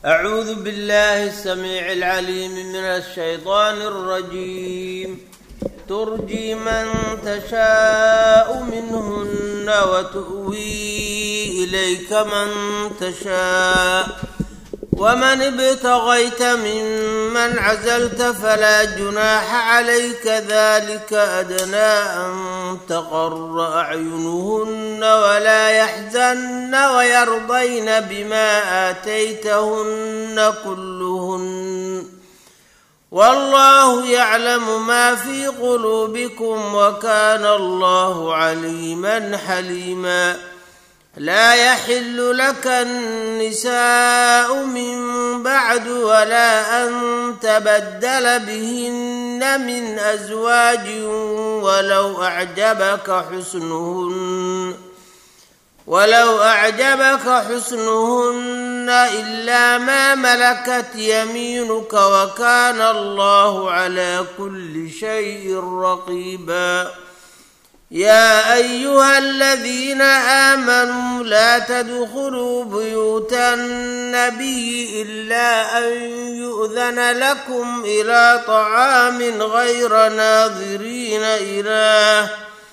أعوذ بالله السميع العليم من الشيطان الرجيم ترجي من تشاء منهن وتؤوي إليك من تشاء ومن ابتغيت ممن عزلت فلا جناح عليك ذلك أدنى أن تقر أعينهن ولا يحزن ويرضين بما آتيتهن كلهن والله يعلم ما في قلوبكم وكان الله عليما حليما لا يحل لك النساء من بعد ولا أن تبدل بهن من أزواج ولو أعجبك حسنهن ولو أعجبك حسنهن إلا ما ملكت يمينك وكان الله على كل شيء رقيباً يا أيها الذين آمنوا لا تدخلوا بيوت النبي إلا أن يؤذن لكم إلى طعام غير ناظرين إله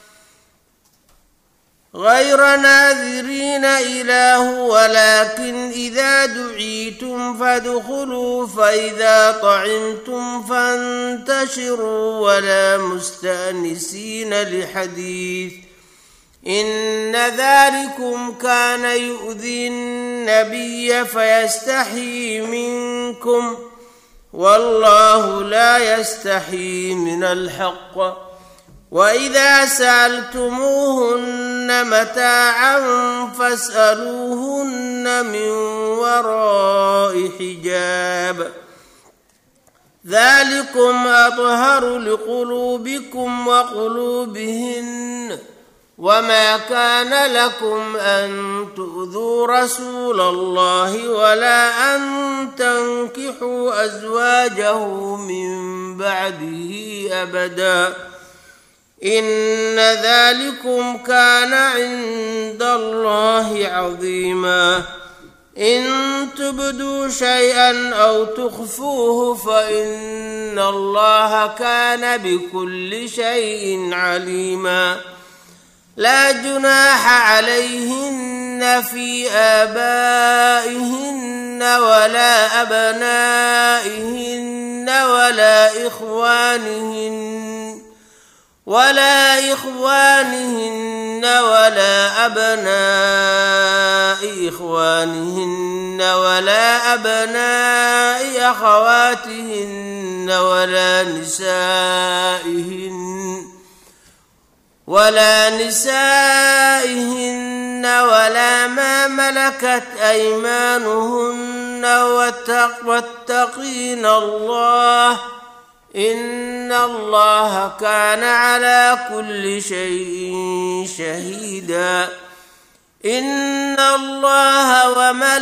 غير ناذرين إله ولكن إذا دعيتم فادخلوا فإذا طعمتم فانتشروا ولا مستأنسين لحديث إن ذلكم كان يؤذي النبي فيستحيي منكم والله لا يستحيي من الحق وإذا سألتموهن متاعا فاسألوهن من وراء حجاب ذلكم أطهر لقلوبكم وقلوبهن وما كان لكم أن تؤذوا رسول الله ولا أن تنكحوا أزواجه من بعده أبداً إن ذلكم كان عند الله عظيما إن تبدوا شيئا أو تخفوه فإن الله كان بكل شيء عليما لا جناح عليهن في آبائهن ولا أبنائهن ولا إخوانهن ولا إخوانهن ولا أبناء إخوانهن ولا أبناء أخواتهن ولا نسائهن ولا نسائهن ولا ما ملكت أيمانهن واتقين الله إن الله كان على كل شيء شهيدا إن الله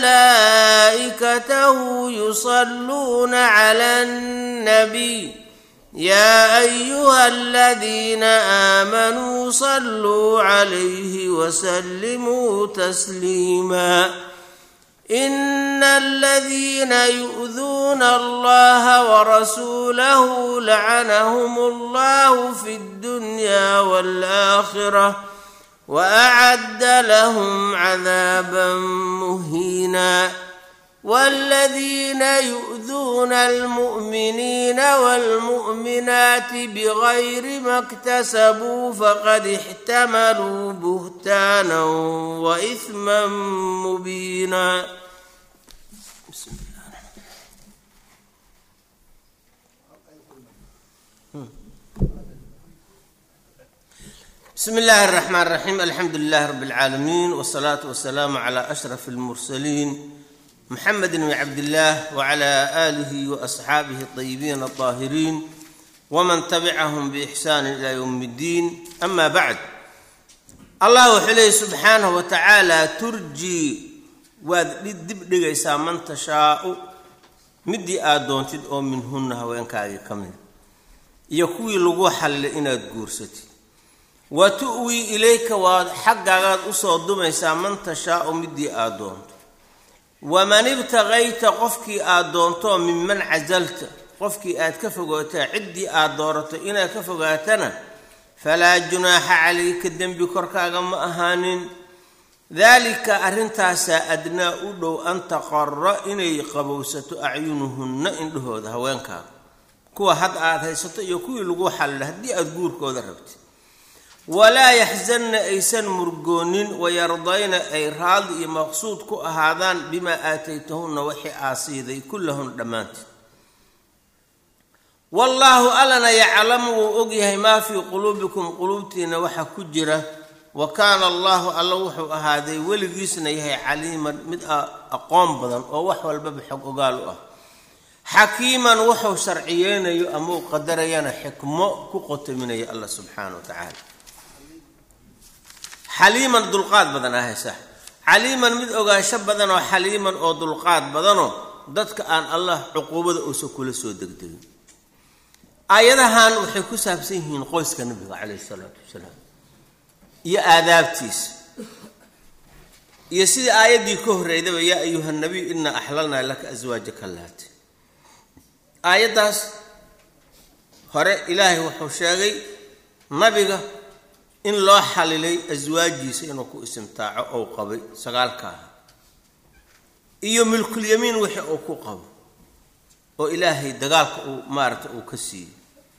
وملائكته يصلون على النبي يا أيها الذين آمنوا صلوا عليه وسلموا تسليماً إن الذين يؤذون الله ورسوله لعنهم الله في الدنيا والآخرة وأعد لهم عذابا مهينا والذين يؤذون المؤمنين والمؤمنات بغير ما اكتسبوا فقد احتملوا بهتانا وإثما مبينا بسم الله بسم الله الرحمن الرحيم الحمد لله رب العالمين والصلاة والسلام على أشرف المرسلين محمد بن عبد الله وعلى آله وأصحابه الطيبين الطاهرين ومن تبعهم بإحسان إلى يوم الدين أما بعد الله وحليه سبحانه وتعالى ترجي ودب دغيسا من تشاء midii aad doontid oo minhunna haweenkaagii ka mid iyo kuwii lagu xallilay inaad guursatid wa tu'wii ilayka waad xaggaagaad usoo dumaysaa man tashaau midii aad doonto waman ibtaqayta qofkii aad doonto minman casalta qofkii aad ka fogootaa ciddii aad doorato inaad ka fogaatana falaa junaaxa calayka dembi korkaaga ma ahaanin daalika arrintaasaa adnaa u dhow an taqara inay qabowsato acyunuhunna indhahooda haweenkaaga kuwa hadda aad haysato iyo kuwii lagu xallila haddii aada guurkooda rabtid walaa yaxzanna aysan murgoonin wayardayna ay raadi iyo maqsuud ku ahaadaan bimaa aataytahunna wixii aa siiday kullahun dhammaanteed wallaahu allana yaclamu wuu ogyahay maa fii quluubikum quluubtiina waxa ku jira wa kaana allaahu alla wuxuu ahaaday weligiisna yahay caliiman mid aqoon badan oo wax walbaba xog ogaal u ah xakiiman wuxuu sharciyeynayo ama uu qadarayana xikmo ku qotominaya allah subxaana wa tacaala xaliiman dulqaad badan ahaysa xaliiman mid ogaansho badan oo xaliiman oo dulqaad badanoo dadka aan allah cuquubada uusan kula soo degdegin aayadahan waxay ku saabsan yihiin qoyska nabiga caleyhi salaatu wasalaam iyo aadaabtiisa iyo sidii aayaddii ka horreydaba yaa ayuha nabiy inaa axlalnaa laka aswaajaka laati aayaddaas hore ilaahay wuxuu sheegay nabiga in loo xalilay aswaajiisa inuu ku istimtaaco ou qabay sagaalkaaha iyo milkulyamiin wixii uu ku qabo oo ilaahay dagaalka uu maaragta uu ka siiyey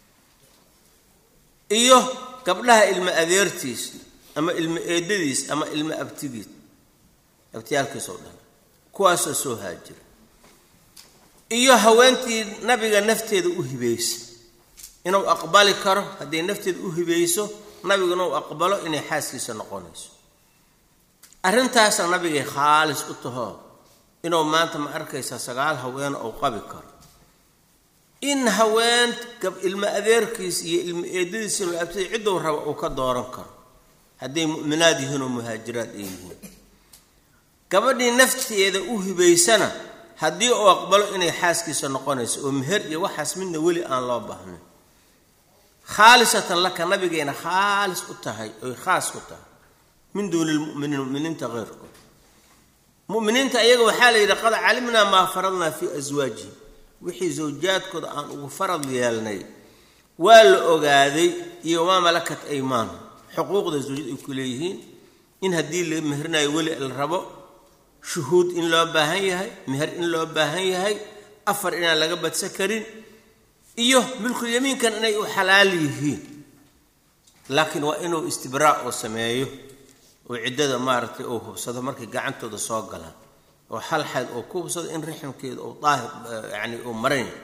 iyo gabdhaha ilmo adeertiis ama ilmo eedadiis ama ilmo abtigiis abtiyaalkiisoo dhan kuwaasoo soo haajira iyo haweentii nabiga nafteeda u hibaysa inuu aqbali karo hadday nafteeda u hibayso nabiguna uu aqbalo inay xaaskiisa noqonayso arrintaasna nabigay khaalis u tahoo inuu maanta ma arkaysaa sagaal haween uu qabi karo in haween ilmo adeerkiis iyo ilmo eedadiis inuu abtida cidduu raba uu ka dooran karo hadday mu'minaad yihiin oo muhaajiraad ay yihiin gabadhii nafteeda u hibaysana haddii uu aqbalo inay xaaskiisa noqonayso oo meher iyo waxaas midna weli aan loo baahnayn khaalisatan laka nabigayna khaalis u tahay oy khaas ku tahay min duuni lmuminiin muminiinta keyrkood muminiinta ayaga waxaa la yidhi qad calimnaa maa faradnaa fii aswaajihim wixii zawjaadkooda aan ugu farad yeelnay waa la ogaaday iyo maa malakat aymaanu xuquuqda zawjad ay ku leeyihiin in haddii la meherinayo weli la rabo shuhuud in loo baahan yahay meher in loo baahan yahay afar inaan laga badsan karin iyo milkulyamiinkan inay u xalaal yihiin laakiin waa inuu istibraa oo sameeyo oo ciddada maaragtay uu hubsado markay gacantooda soo galaan oo hal xayd oo ku hubsado in rixmkeeda uu daahir yani uu maran yahay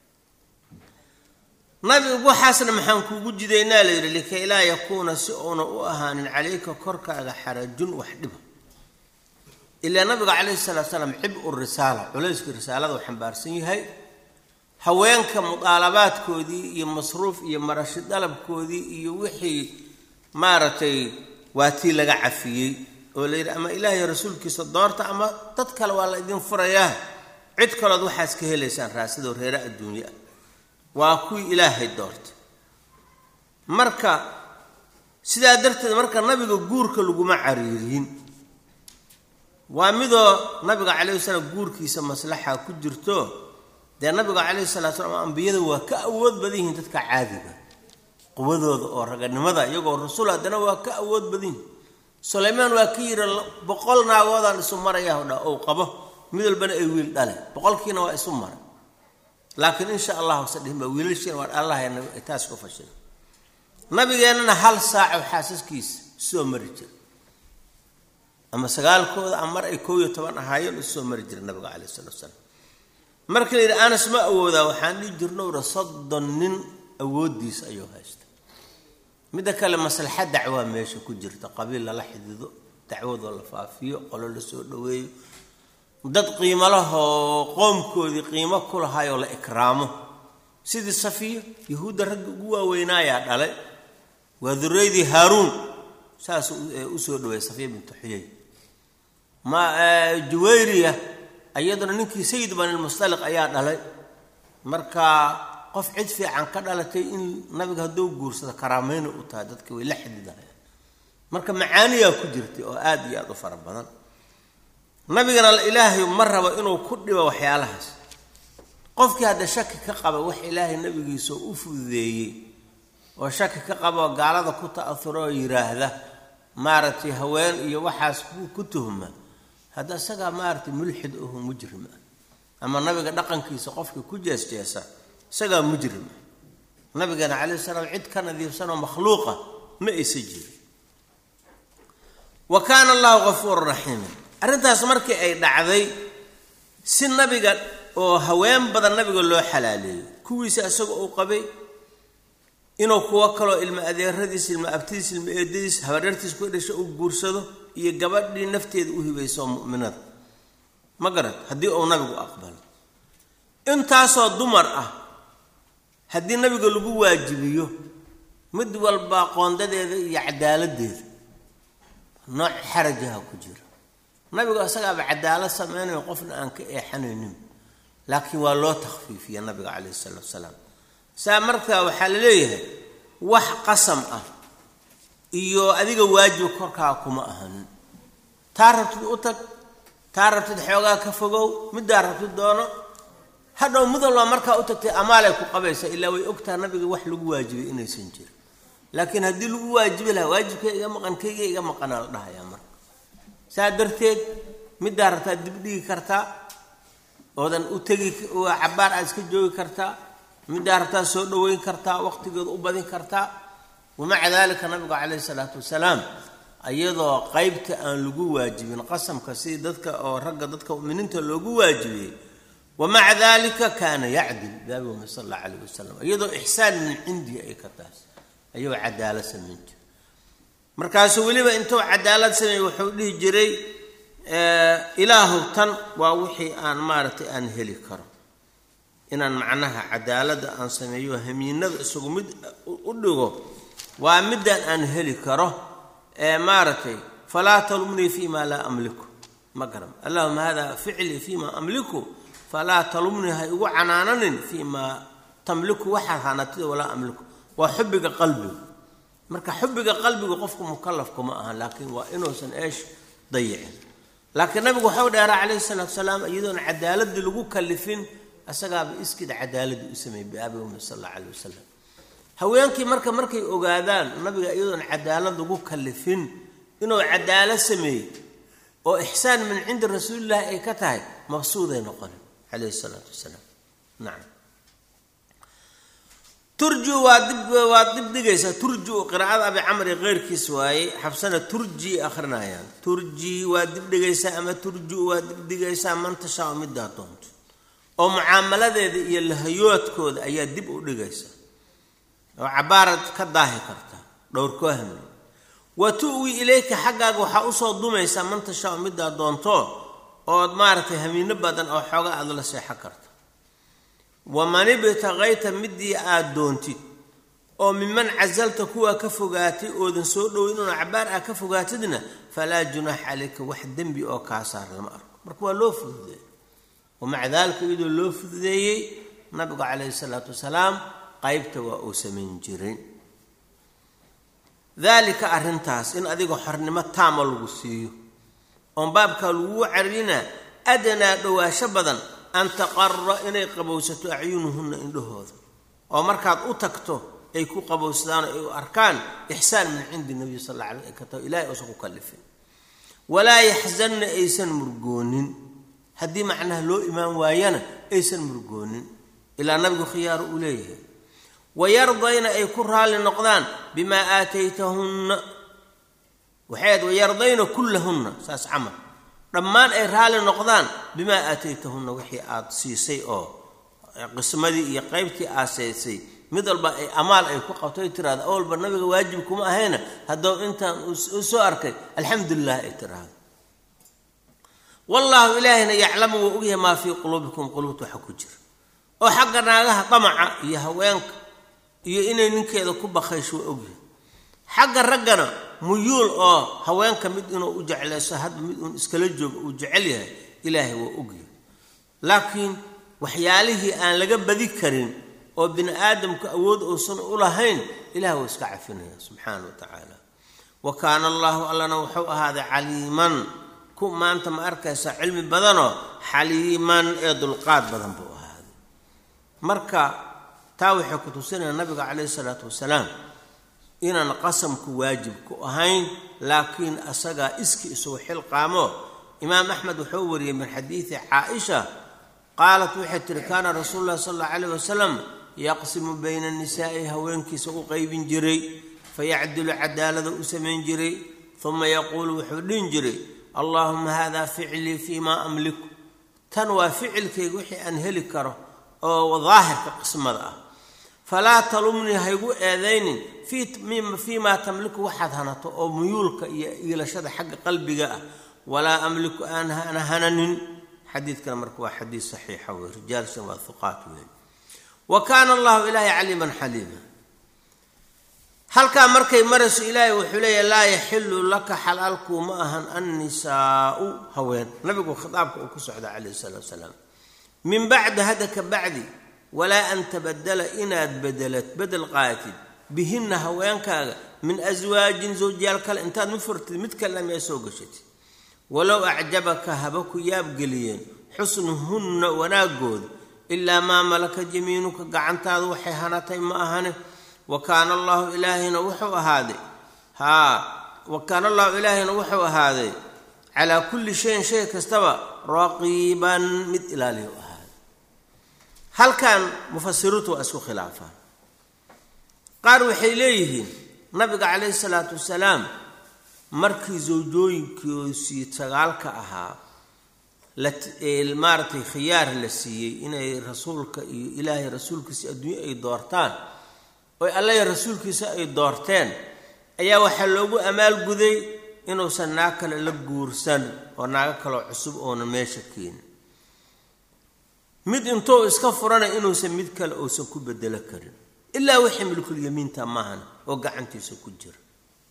nabiga waxaasna maxaan kuugu jidaynaa la yidhi likay laa yakuuna si uuna u ahaanin calayka korkaaga xarajun wax dhiba ilaa nabiga calayhi salaatu salaam cib-u risaala culayskii risaalada uu xambaarsan yahay haweenka mudaalabaadkoodii iyo masruuf iyo marashi dalabkoodii iyo wixii maaragtay waa tii laga cafiyey oo la yidhi ama ilaahay rasuulkiisa doorta ama dad kale waa la idin furayaa cid kalood waxaas ka helaysaan raasidoo reere adduunye ah waa kuwii ilaahay doorta marka sidaa darteed marka nabiga guurka laguma cariiriyin waa midoo nabiga calayhi salaam guurkiisa maslaxa ku jirto dee nabiga calayhi salatu salaam ambiyada waa ka awood badan yihiin dadka caadiga quwadooda oo raganimada iyagoo rasuul haddana waa ka awood badan yihin sulaymaan waa ka yidhi boqol naagoodaan isu marayah dha ou qabo mid walbana ay wiil dhale boqolkiina waa isu maray laakiin insha allahu sadhihin baa wiilashiina waa allahayna taas ku fashila nabigeennana hal saaco xaasaskiisa soo mari jira ama sagaalkooda ama mar ay koob iyo toban ahaayeen usoo mari jira nabiga calayh salatu salaam marka la yidhi anas ma awoodaa waxaan dhihi jirnowra soddon nin awooddiisa ayuu haysta midda kale maslaxa dacwaa meesha ku jirta qabiil lala xidido dacwadoo la faafiyo qolo la soo dhoweeyo dad qiimo lahoo qoomkoodii qiimo ku lahaayoo la ikraamo sidii safiyo yahuudda ragga ugu waaweynaayaa dhalay waa duraydii haaruun saasuu usoo dhaweeyay safiya bintu xuyay ma juwayriya iyaduna ninkii sayid banilmustaliq ayaa dhalay marka qof cid fiican ka dhalatay in nabiga hadduu guursado karaameyna u tahay dadka way la xididahayaan marka macaaniyaa ku jirtay oo aada iyo aada u fara badan nabigana ilaahay ma rabo inuu ku dhibo waxyaalahaas qofkii hadda shaki ka qaba wax ilaahay nabigiisa u fududeeyey oo shaki ka qaba oo gaalada ku ta'ahuro oo yidhaahda maaragtay haween iyo waxaas ku tuhma hadda isagaa maaragtay mulxid aho mujrim ah ama nabiga dhaqankiisa qofkii ku jeesjeesa isagaa mujrim ah nabigana calayhi salaam cid ka nadiifsanoo makhluuqa ma aysa jirin wa kaana allahu gafuuran raxiiman arrintaas markii ay dhacday si nabiga oo haween badan nabiga loo xalaaleeyey kuwiisa isagoo uu qabay inuu kuwo kaloo ilma adeeradiis ilma abtidiis ilma eedadiis habadhartiis ku dhasho uu guursado iyo gabadhii nafteeda u hibayso mu'minada ma garan haddii uu nabigu aqbalo intaasoo dumar ah haddii nabiga lagu waajibiyo mid walba qoondadeeda iyo cadaaladeeda nooc xarajaha ku jira nabigu isagaaba cadaalad samaynayo qofna aan ka eexanaynin laakiin waa loo takhfiifiya nabiga calayhi salaatu wasalaam saa markaa waxaa la leeyahay wax qasam ah iyo adiga waajib korkaa kuma ahanin taa rabtid u tag taa rabtid xoogaa ka fogow middaa rabtid doono hadhow mid walba markaa u tagtay amaalay ku qabaysaa ilaa way ogtaha nabiga wax lagu waajibay inaysan jirin laakiin haddii lagu waajibi lahaa waajibkay iga maqan kayga iga maqanaa la dhahayaa marka saa darteed middaa rabtaa dib dhigi kartaa oodan u tegi cabaar aad iska joogi kartaa middaa rabtaa soo dhaweyn kartaa waqtigeeda u badin kartaa wamaca daalika nabigu calayhi salaatu wasalaam iyadoo qeybta aan lagu waajibin qasamka si dadka oo ragga dadka muminiinta loogu waajibiyey wamaca dalika kaana yacdil nabigu sal alla calayh wasalam iyadoo ixsaan min cindihi ay ka taas ayuu cadaalad samayn jira markaasuu weliba intuu cadaalad sameeyey wuxuu dhihi jiray ilaahu tan waa wixii aan maaragtay aan heli karo inaan macnaha cadaaladda aan sameeyo hamiinada isagu mid u dhigo waa midaan aan heli karo ee maaragtay falaa talumnii fi ma laa amliku ma garan allahuma hada ficlii fi ma amliku falaa talumnii ha igu canaananin fii maa tamliku waxaad hanatida walaa amliku waa xubbiga qalbigu marka xubbiga qalbigu qofku mukalaf kuma ahan laakiin waa inuusan eesh dayicin laakiin nabigu waxau dheeraa calayhi salaatu salaam iyadoon cadaaladii lagu kalifin asagaaba iskid cadaaladii u sameeyey biaabi ummi sal alla calayh wasalam haweenkii marka markay ogaadaan nabiga iyadoon cadaalad lagu kalifin inuu cadaalad sameeyey oo ixsaan min cindi rasuulillahi ay ka tahay mabsuuday noqonin calayhi salaatu wasalaam nacam turju waa dib waad dib dhigaysaa turju qiraacada abi camri keyrkiis waaye xabsana turji akhrinayaan turji waa dib dhigaysaa ama turju waa dib dhigaysaa man tashaa middaa doonto oo mucaamaladeeda iyo lahayoodkooda ayaa dib u dhigaysaa oo cabaarad ka daahi karta dhowrkoo hamli wa tu'wi ilayka xaggaaga waxaa usoo dumaysaa man tashaa middaa doonto ood maaragtay hamiino badan oo xooga aada la seexan karta waman ibtaqayta midii aad doontid oo miman casalta kuwaa ka fogaatay oodan soo dhoweyn una cabaar ah ka fogaatidna falaa junaax calayka wax dembi oo kaa saar lama arko marka waa loo fududeeyey wamaca daalika iyadoo loo fududeeyey nabigu calayhi salaatu wasalaam qaybta waa uu samayn jiray daalika arrintaas in adiga xornimo taama lagu siiyo oon baabkaa laguu carina adanaa dhowaasho badan an taqara inay qabowsato acyunuhunna indhahooda oo markaad u tagto ay ku qabowsadaan oo ay u arkaan ixsaan min cindi nabiy sal alla alay ay ka taho ilahay uusan ku kallifin walaa yaxzanna aysan murgoonin haddii macnaha loo imaan waayana aysan murgoonin ilaa nabigu khiyaaro uu leeyahay wayardayna ay ku raalli noqdaan bimaa aataytahunna waxayd wayardayna kullahunna saas camal dhammaan ay raalli noqdaan bimaa aataytahunna wixii aada siisay oo qismadii iyo qaybtii aaseysay mid walba ay amaal ay ku qabto ay tiraahdo awalba nabiga waajib kuma ahayna haddou intaan u soo arkay alxamdulilah ay tiraahdo wallaahu ilaahayna yaclamu wuu ogyahay maa fii quluubikum quluubta waxa ku jira oo xagga naagaha damaca iyo haweenka iyo inay ninkeeda ku bakaysho waa ogyahay xagga raggana muyuul oo haweenka mid inuu u jeclayso hadba mid uun iskala joogo uu jecel yahay ilaahay waa ogyahay laakiin waxyaalihii aan laga badi karin oo bini aadamku awood uusan u lahayn ilaah waa iska cafinaya subxaana wa tacaala wa kaana allaahu allana wuxuu ahaaday caliiman ku maanta ma arkaysa cilmi badanoo xaliiman ee dulqaad badan buu ahaaday marka taa waxay ku tusinaya nabiga calayhi salaatu wasalaam inaan qasamku waajib ku ahayn laakiin asagaa iski isugu xilqaamo imaam axmed wuxuu wariyey min xadiidi caaisha qaalat waxay tihi kaana rasuulu llahi sala allau calayh wasalam yaqsimu bayna nisaa'i haweenkiisa u qaybin jiray fayacdilu cadaalada u samayn jiray uma yaquulu wuxuu dhihin jiray allaahuma hada ficlii fii maa amliku tan waa ficilkayga wixii aan heli karo oo daahirka qismada ah falaa talumnii haygu eedaynin fii maa tamliku waxaad hanato oo muyuulka iyo iilashada xagga qalbiga ah walaa amliku aan ana hananin xadiidkana marka waa xadiid saxiixa wey rijaalshan waa huqaat wey wa kaana allahu ilaahay caliiman xaliima halkaa markay marayso ilaahay wuxuu leeyahy laa yaxilu laka xalaalkuu ma ahan annisaau haween nabigu khitaabka uu ku socda calayhi salaatu wasalaam min bacdi hada ka bacdi walaa an tabadala inaad bedelad bedel qaatid bihinna haweenkaaga min aswaajin zawjiyaal kale intaad ma furtid mid kalena miyaa soo gashatid walow acjabaka haba ku yaabgeliyeen xusnuhunna wanaagooda ilaa maa malaka jamiinuka gacantaadu waxay hanatay ma ahane wa kaana allahu ilaahayna wuxuu ahaaday haa wa kaana allahu ilaahayna wuxuu ahaaday calaa kulli shayin shay kastaba raqiiban mid ilaaliyo ahaaday halkan mufasiriintu waa isku khilaafaan qaar waxay leeyihiin nabiga calayhi salaatu wasalaam markii zawjooyinkoosii sagaalka ahaa maaratay khiyaar la siiyey inay rasuulka iyo ilaahay rasuulkiisa adduunye ay doortaan oy allaya rasuulkiisa ay doorteen ayaa waxaa loogu amaalguday inuusan naag kale la guursan oo naago kaloo cusub oona meesha keenin mid intuu iska furana inuusan mid kale uusan ku bedelo karin ilaa wixii milkulyamiinta maahan oo gacantiisa ku jira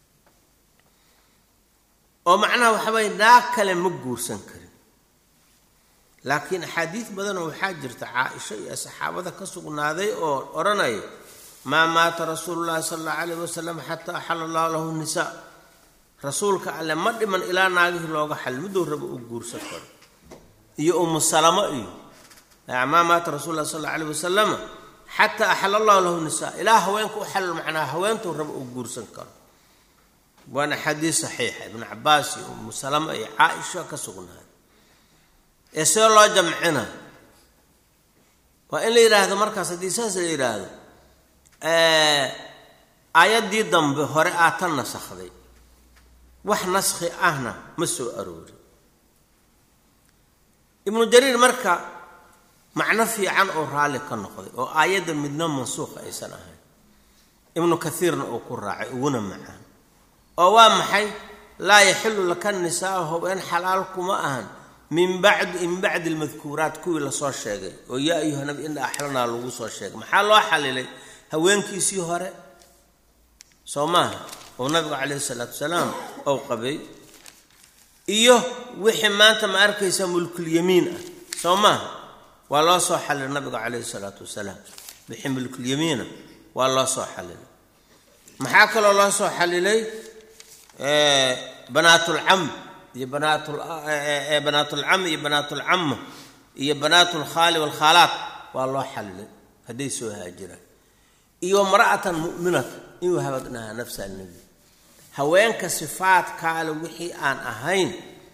oo macnaha waxaabay naag kale ma guursan karin laakiin axaadiid badanoo waxaa jirta caa-isho iyo saxaabada ka sugnaaday oo odhanaya maa maata rasuulu llahi sala allahu calayh wasalam xataa axala allahu lahu nisaa rasuulka alle ma dhiman ilaa naagihii looga xalil miduu raba uu guursan karo iyo umu salamo iyo maa maata rasul lah sal alla alayh wasalama xataa axala allahu lahu nisaa ilaa haweenka u xalil macnaha haweentuu raba uu guursan karo waana xadiis saxiixa ibnu cabaas iyo umu salama iyo caaisha ka sugnaaday ee see loo jamcina waa in la yidhaahdo markaas haddii saas la yidhaahdo aayaddii dambe hore aa tan nasakhday wax naskhi ahna ma soo aroorin ibnu jariir marka macno fiican oo raalli ka noqday oo aayadda midna mansuuqa aysan ahayn ibnu kaiirna uu ku raacay uguna macaan oo waa maxay laa yaxilu laka nisaau haween xalaal kuma ahan min bacdi min bacdi almadkuuraat kuwii lasoo sheegay oo yaa ayuha nabi ina axlanaa lagu soo sheegay maxaa loo xalilay haweenkiisii hore soo maaha oo nabigu calayhi salaatu wasalaam ou qabay iyo wixii maanta ma arkaysa mulkulyamiin ah soo maaha waa loo soo xalilay nabiga calayhi salaatu wasalaam wixii mulkulyamiina waa loo soo xalilay maxaa kaloo loo soo xalilay banaatulcam iyo banaatulcam iyo banaatulcama iyo banaatulkhaali waalkhaalaat waa loo xalilay hadday soo haajiraan iyo mara'atan mu'minata inuu habadnahaa nafsa alnebi haweenka sifaadkaale wixii aan ahayn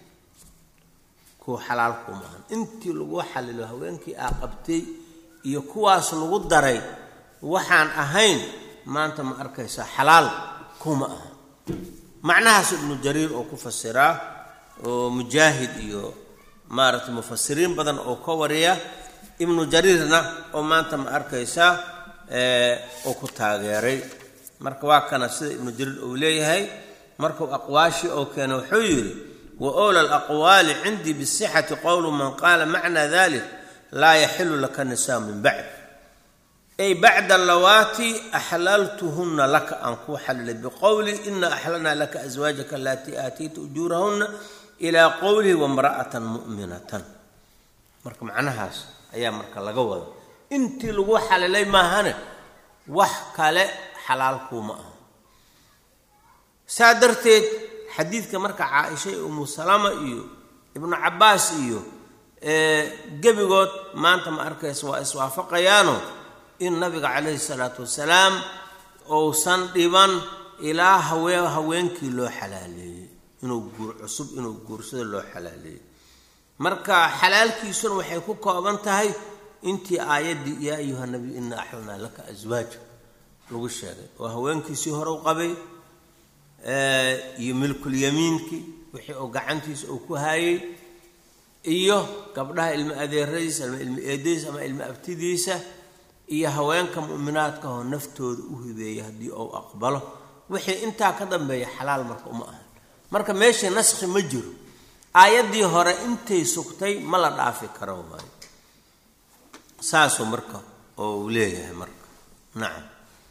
kuwa xalaal kumahan intii lagu xalilo haweenkii aa qabtay iyo kuwaas lagu daray waxaan ahayn maanta ma arkaysaa xalaal kuma aha macnahaas ibnu jariir oo ku fasiraa oo mujaahid iyo maaragtay mufasiriin badan oo ka wariya ibnu jariirna oo maanta ma arkaysaa oo ku taageeray marka waa kana sida ibnu jariir uu leeyahay markuu aqwaashii oo keenay wuxuu yidhi wa owla alaqwaali cindii bisixati qowlu man qaala macnaa dalik laa yaxilu laka nisaa min bacd ay bacda lawaati axlaltuhunna laka aan kuu xalilay biqowli ina axlalnaa laka aswaajaka alatii aatayta ujuurahunna ilaa qowlihi wamra'atan mu'minatan marka macnahaas ayaa marka laga wada intii lagu xalilay maahane wax kale xalaal kuuma aha saa darteed xadiidka marka caaisha iyo umu salama iyo ibnu cabbaas iyo gebigood maanta ma arkaysa waa iswaafaqayaano in nabiga calayhi salaatu wasalaam uusan dhiban ilaa hawee haweenkii loo xalaaleeyey inuu guur cusub inuu guursado loo xalaaleeyey marka xalaalkiisuna waxay ku kooban tahay intii aayaddii yaa ayuha nabiy inaa axlalnaa laka aswaaja lagu sheegay oo haweenkiisii hore u qabay iyo milkulyamiinkii wixii uu gacantiisa uu ku haayey iyo gabdhaha ilmo adeeradiisa ama ilmo eedadiisa ama ilmo abtidiisa iyo haweenka mu'minaadka oo naftooda u hibeeya haddii uu aqbalo wixii intaa ka dambeeya xalaal marka uma ahan marka meeshii naskhi ma jiro aayaddii hore intay sugtay ma la dhaafi karo waayo saasuu marka oo uu leeyahay marka nacam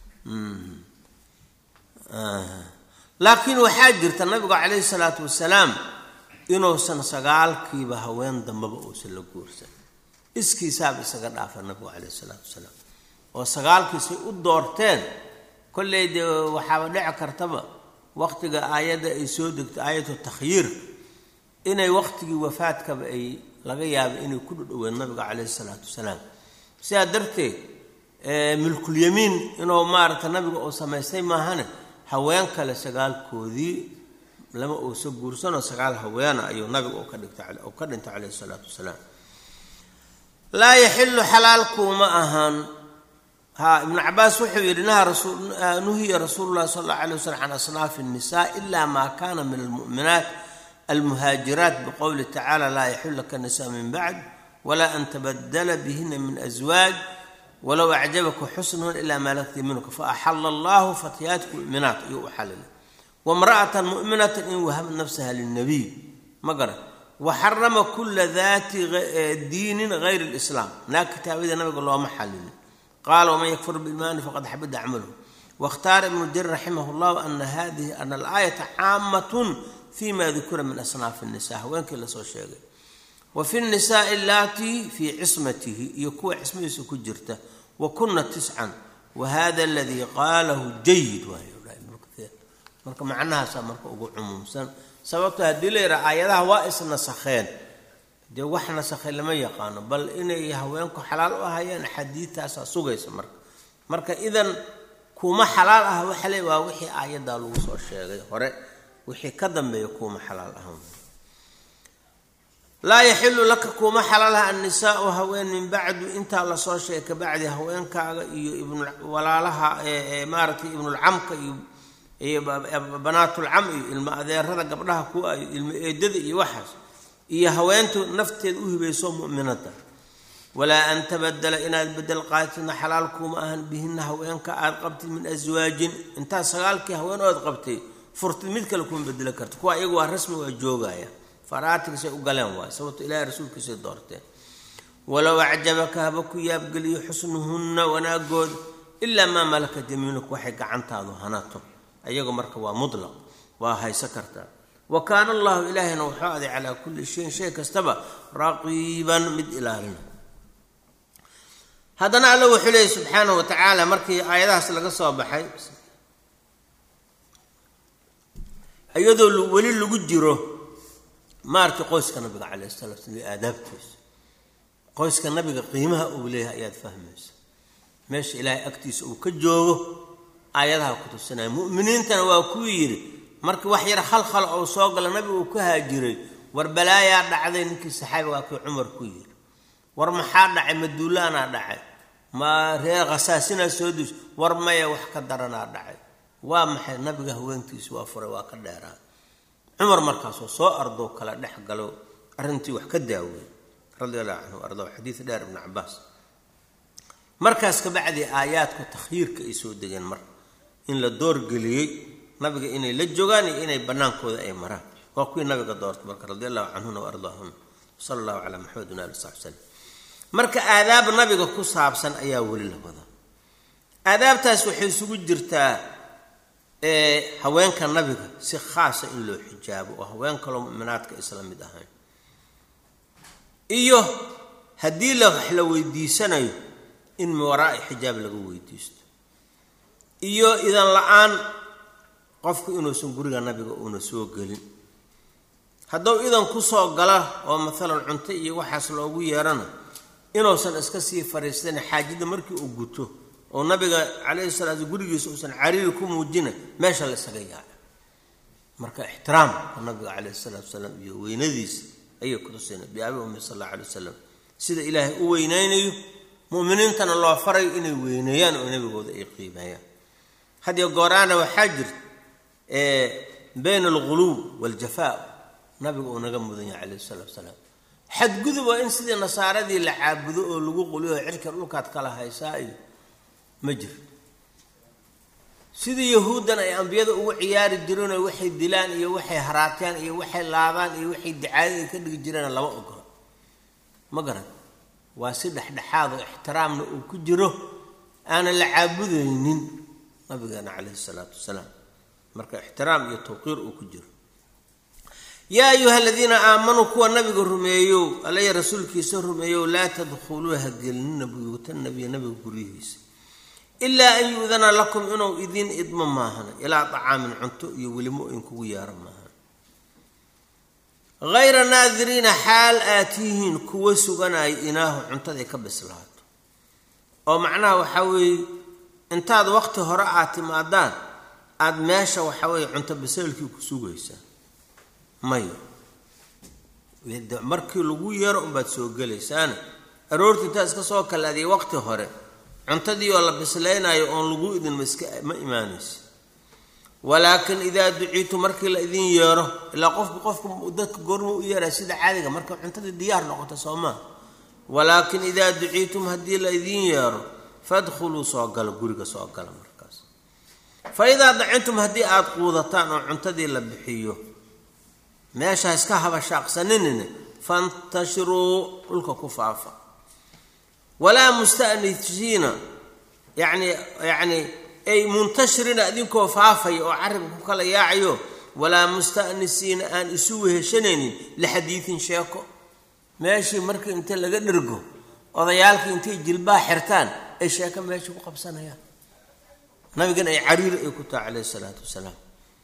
laakiin waxaa jirta nabigu calayhi salaatu wasalaam inuusan sagaalkiiba haween dambaba uusan la guursan iskiisaaba isaga dhaafa nabigu calayhi salaatu wasalaam oo sagaalkiisay u doorteen kolley dee waxaaba dhici kartaba waqtiga aayadda ay soo degto aayatu takhyiirka inay waqtigii wafaadkaba ay laga yaaba inay ku dhudhoween nabiga calayhi salaatu wasalaam sidaa darteed milkulyamiin inuu maaragta nabiga uu samaystay maahane haween kale sagaalkoodii lama uusa guursanoo sagaal haweena ayuu nabiga u ka dhigtay u ka dhintay calayhi salaatu wasalaam laa yaxilu xalaalkuuma ahaan ha ibnu cabaas wuxuu yidhi naha nuhiya rasuulu llahi sala allahu alay waslm can asnaafi الnisa ila ma kana min almu'minaat almuhaajiraat biqowli tacala laa yaxilu laka nisa min bacd wla an tabadla bihina min aswaaj walow acjabaka xusnuhun ila maa lakti minka faaxala allahu fatyaatku muminaat ayuu u xalilay wamra'atan mu'minatan in wahabat nafsaha lilnabiy ma garan waxarama kula daati diinin gayr lislaam naag kitaabada nabiga looma xalilin qaala waman yakfur biimaani faqad xabida acmaluhu waاkhtaara ibnu jarir raximah llahu ana hadihi ana alaayata caamatun fima dukira min asnaafi الnisa haweenkii lasoo sheegay wa fi nisaai allatii fii cismatihi iyo kuwa cismadiisa ku jirta wa kuna tiscan wa hada aladii qaalahu jayid marka macnahaasaa marka ugu cumuumsan sababto haddii la yidhaha aayadaha waa isnasakheen dee wax nasakhay lama yaqaano bal inay haweenku xalaal u ahayeen xadiidtaasaa sugaysa marka marka idan kuma xalaal ah waxa le waa wixii aayaddaa lagu soo sheegay hore wixii ka dambeeya kuma xalaal ahan laa yaxilu laka kuuma xalaalaha annisaau haween min bacdu intaa lasoo sheegay kabacdi haweenkaaga iyo ibnwalaalaha maaragtay ibnulcamka iyo banaatulcam iyo ilmo adeerada gabdhaha kuwa iyo ilmo eedada iyo waxaas iyo haweentu nafteeda u hibayso mu'minada walaa an tabadala inaad bedel qaatidna xalaal kuuma ahan bihina haweenka aad qabtid min aswaajin intaad sagaalkii haween ood qabtay furtid mid kale kuma bedelo karta kuwa iyagu waa rasmi waa joogaya faraatigisay u galeen waay sababto ilaahay rasuulkiisay doorteen walow acjabaka haba ku yaabgeliyo xusnuhunna wanaagooda ilaa maa malakat yamiinuka waxay gacantaadu hanato ayaga marka waa mutlaq waa hayso kartaa wa kaana allahu ilaahayna wuxuu aday calaa kulli shayin shay kastaba raqiiban mid ilaalina haddana alla wuxuu leeyay subxaanahu wa tacaala markii aayadahaas laga soo baxay iyadoo weli lagu jiro maaragtay qoyska nabiga calayh salatu slam iyo aadaabtiisa qoyska nabiga qiimaha uu leeyahay ayaad fahmaysa meesha ilaahay agtiisa uu ka joogo aayadaha ku tusinaya mu'miniintana waa kuu yidhi markii wax yar khalkhal ou soo gala nabiga uu ka haajiray war balaayaa dhacday ninkii saxaabiga waa kii cumar ku yidhi war maxaa dhacay ma duulaanaa dhacay ma reer khasaasinaa soo dus war maya wax ka daranaa dhacay waa maxay nabiga haweentiisa waa furay waa ka dheeraa cumar markaasoo soo ardoo kala dhex galo arrintii wax ka daawey radi allahu canhu ardaw xadiid dheer ibnu cabaas markaas kabacdii aayaadku takhyiirka ay soo degeen marka in la doorgeliyey nabiga inay la joogaan iyo inay bannaankooda ay maraan waa kuwii nabiga doortay marka radi allahu canhuna wa ardaahuna sala allahu calaa maxamedin ali saxbi salem marka aadaab nabiga ku saabsan ayaa weli la wadaa aadaabtaas waxay isugu jirtaa haweenka nabiga si khaasa in loo xijaabo oo haween kaloo mu'minaadka isla mid ahayn iyo haddii la wax la weydiisanayo in miwaraa'i xijaab laga weydiisto iyo idan la-aan qofku inuusan guriga nabiga uuna soo gelin hadduu idan kusoo gala oo maalan cunto iyo waxaas loogu yeerana inuusan iska sii fariisan xaajada markii uu guto oo nabiga calayhi salaatu gurigiisa uusan cariiri ku muujina meesha la isaga yaaca marka ixtiraamka nabiga calayhi salaatu wasalaam iyo weynadiisa ayay kutusina biabi ummi sal alla alay wasalam sida ilaahay u weynaynayo mu'miniintana loo farayo inay weyneeyaan oo nabigooda ay qiimeeyaan hadiyo gooraana waxaa jirta bayna alguluw waaljafaa nabiga uu naga mudan yahay calayhi salatu wasalaam xadgudub waa in sidii nasaaradii la caabudo oo lagu quliyo cirka dhulkaad kala haysaa iyo ma jirto sidii yahuuddan ay ambiyada ugu ciyaari jireenoo waxay dilaan iyo waxay haraatyaan iyo waxay laabaan iyo waxay dicaadada ay ka dhigi jireen lama ogola ma garan waa si dhexdhexaad oo ixtiraamna uu ku jiro aanan la caabudaynin nabigeena calayhi salaatu wasalaam marka ixtiraam iyo tawqiir uu ku jiro yaa ayuha aladiina aamanuu kuwa nabiga rumeeyow allaya rasuulkiisa rumeeyow laa tadkhuluu ha gelinina buyuuta nabiya nabiga guryihiisa ilaa an yu-dana lakum inuu idiin idmo maahana ilaa dacaamin cunto iyo welimo inkugu yeero maahan hayra naadiriina xaal aad tihiin kuwa suganaya inaahu cuntaday ka bislaato oo macnaha waxaa weeye intaad waqti hore aad timaadaan aada meesha waxaa weeye cunto biseelkii ku sugaysaa mayo markii lagu yeero unbaad soo gelaysaana aroortii intaad iska soo kalaadiya waqti hore cuntadii oo la bislaynayo oon lagu idin maska ma imaanaysa walaakin idaa duciitu markii la idin yeero ilaa qofku qofku dadka goorma u yeeraa sida caadiga marka cuntadii diyaar noqoto soo maa walaakin idaa duciitum haddii la idin yeero fadkhuluu soo gala guriga soo gala markaas fa idaa dacintum haddii aada quudataan oo cuntadii la bixiyo meesha iska habashaaqsaninine fantashiruu dhulka ku faafa walaa mustanisiina yani yani ay muntashirina idinkoo faafaya oo carabka ku kala yaacayo walaa mustanisiina aan isu weheshanaynin lixadiidin sheeko meeshii markii inta laga dhergo odayaalkii intay jilbaa xirtaan ay sheeko meesha ku qabsanayaan nabigan ay cariiri ay ku taha calayhi salaatu wasalaam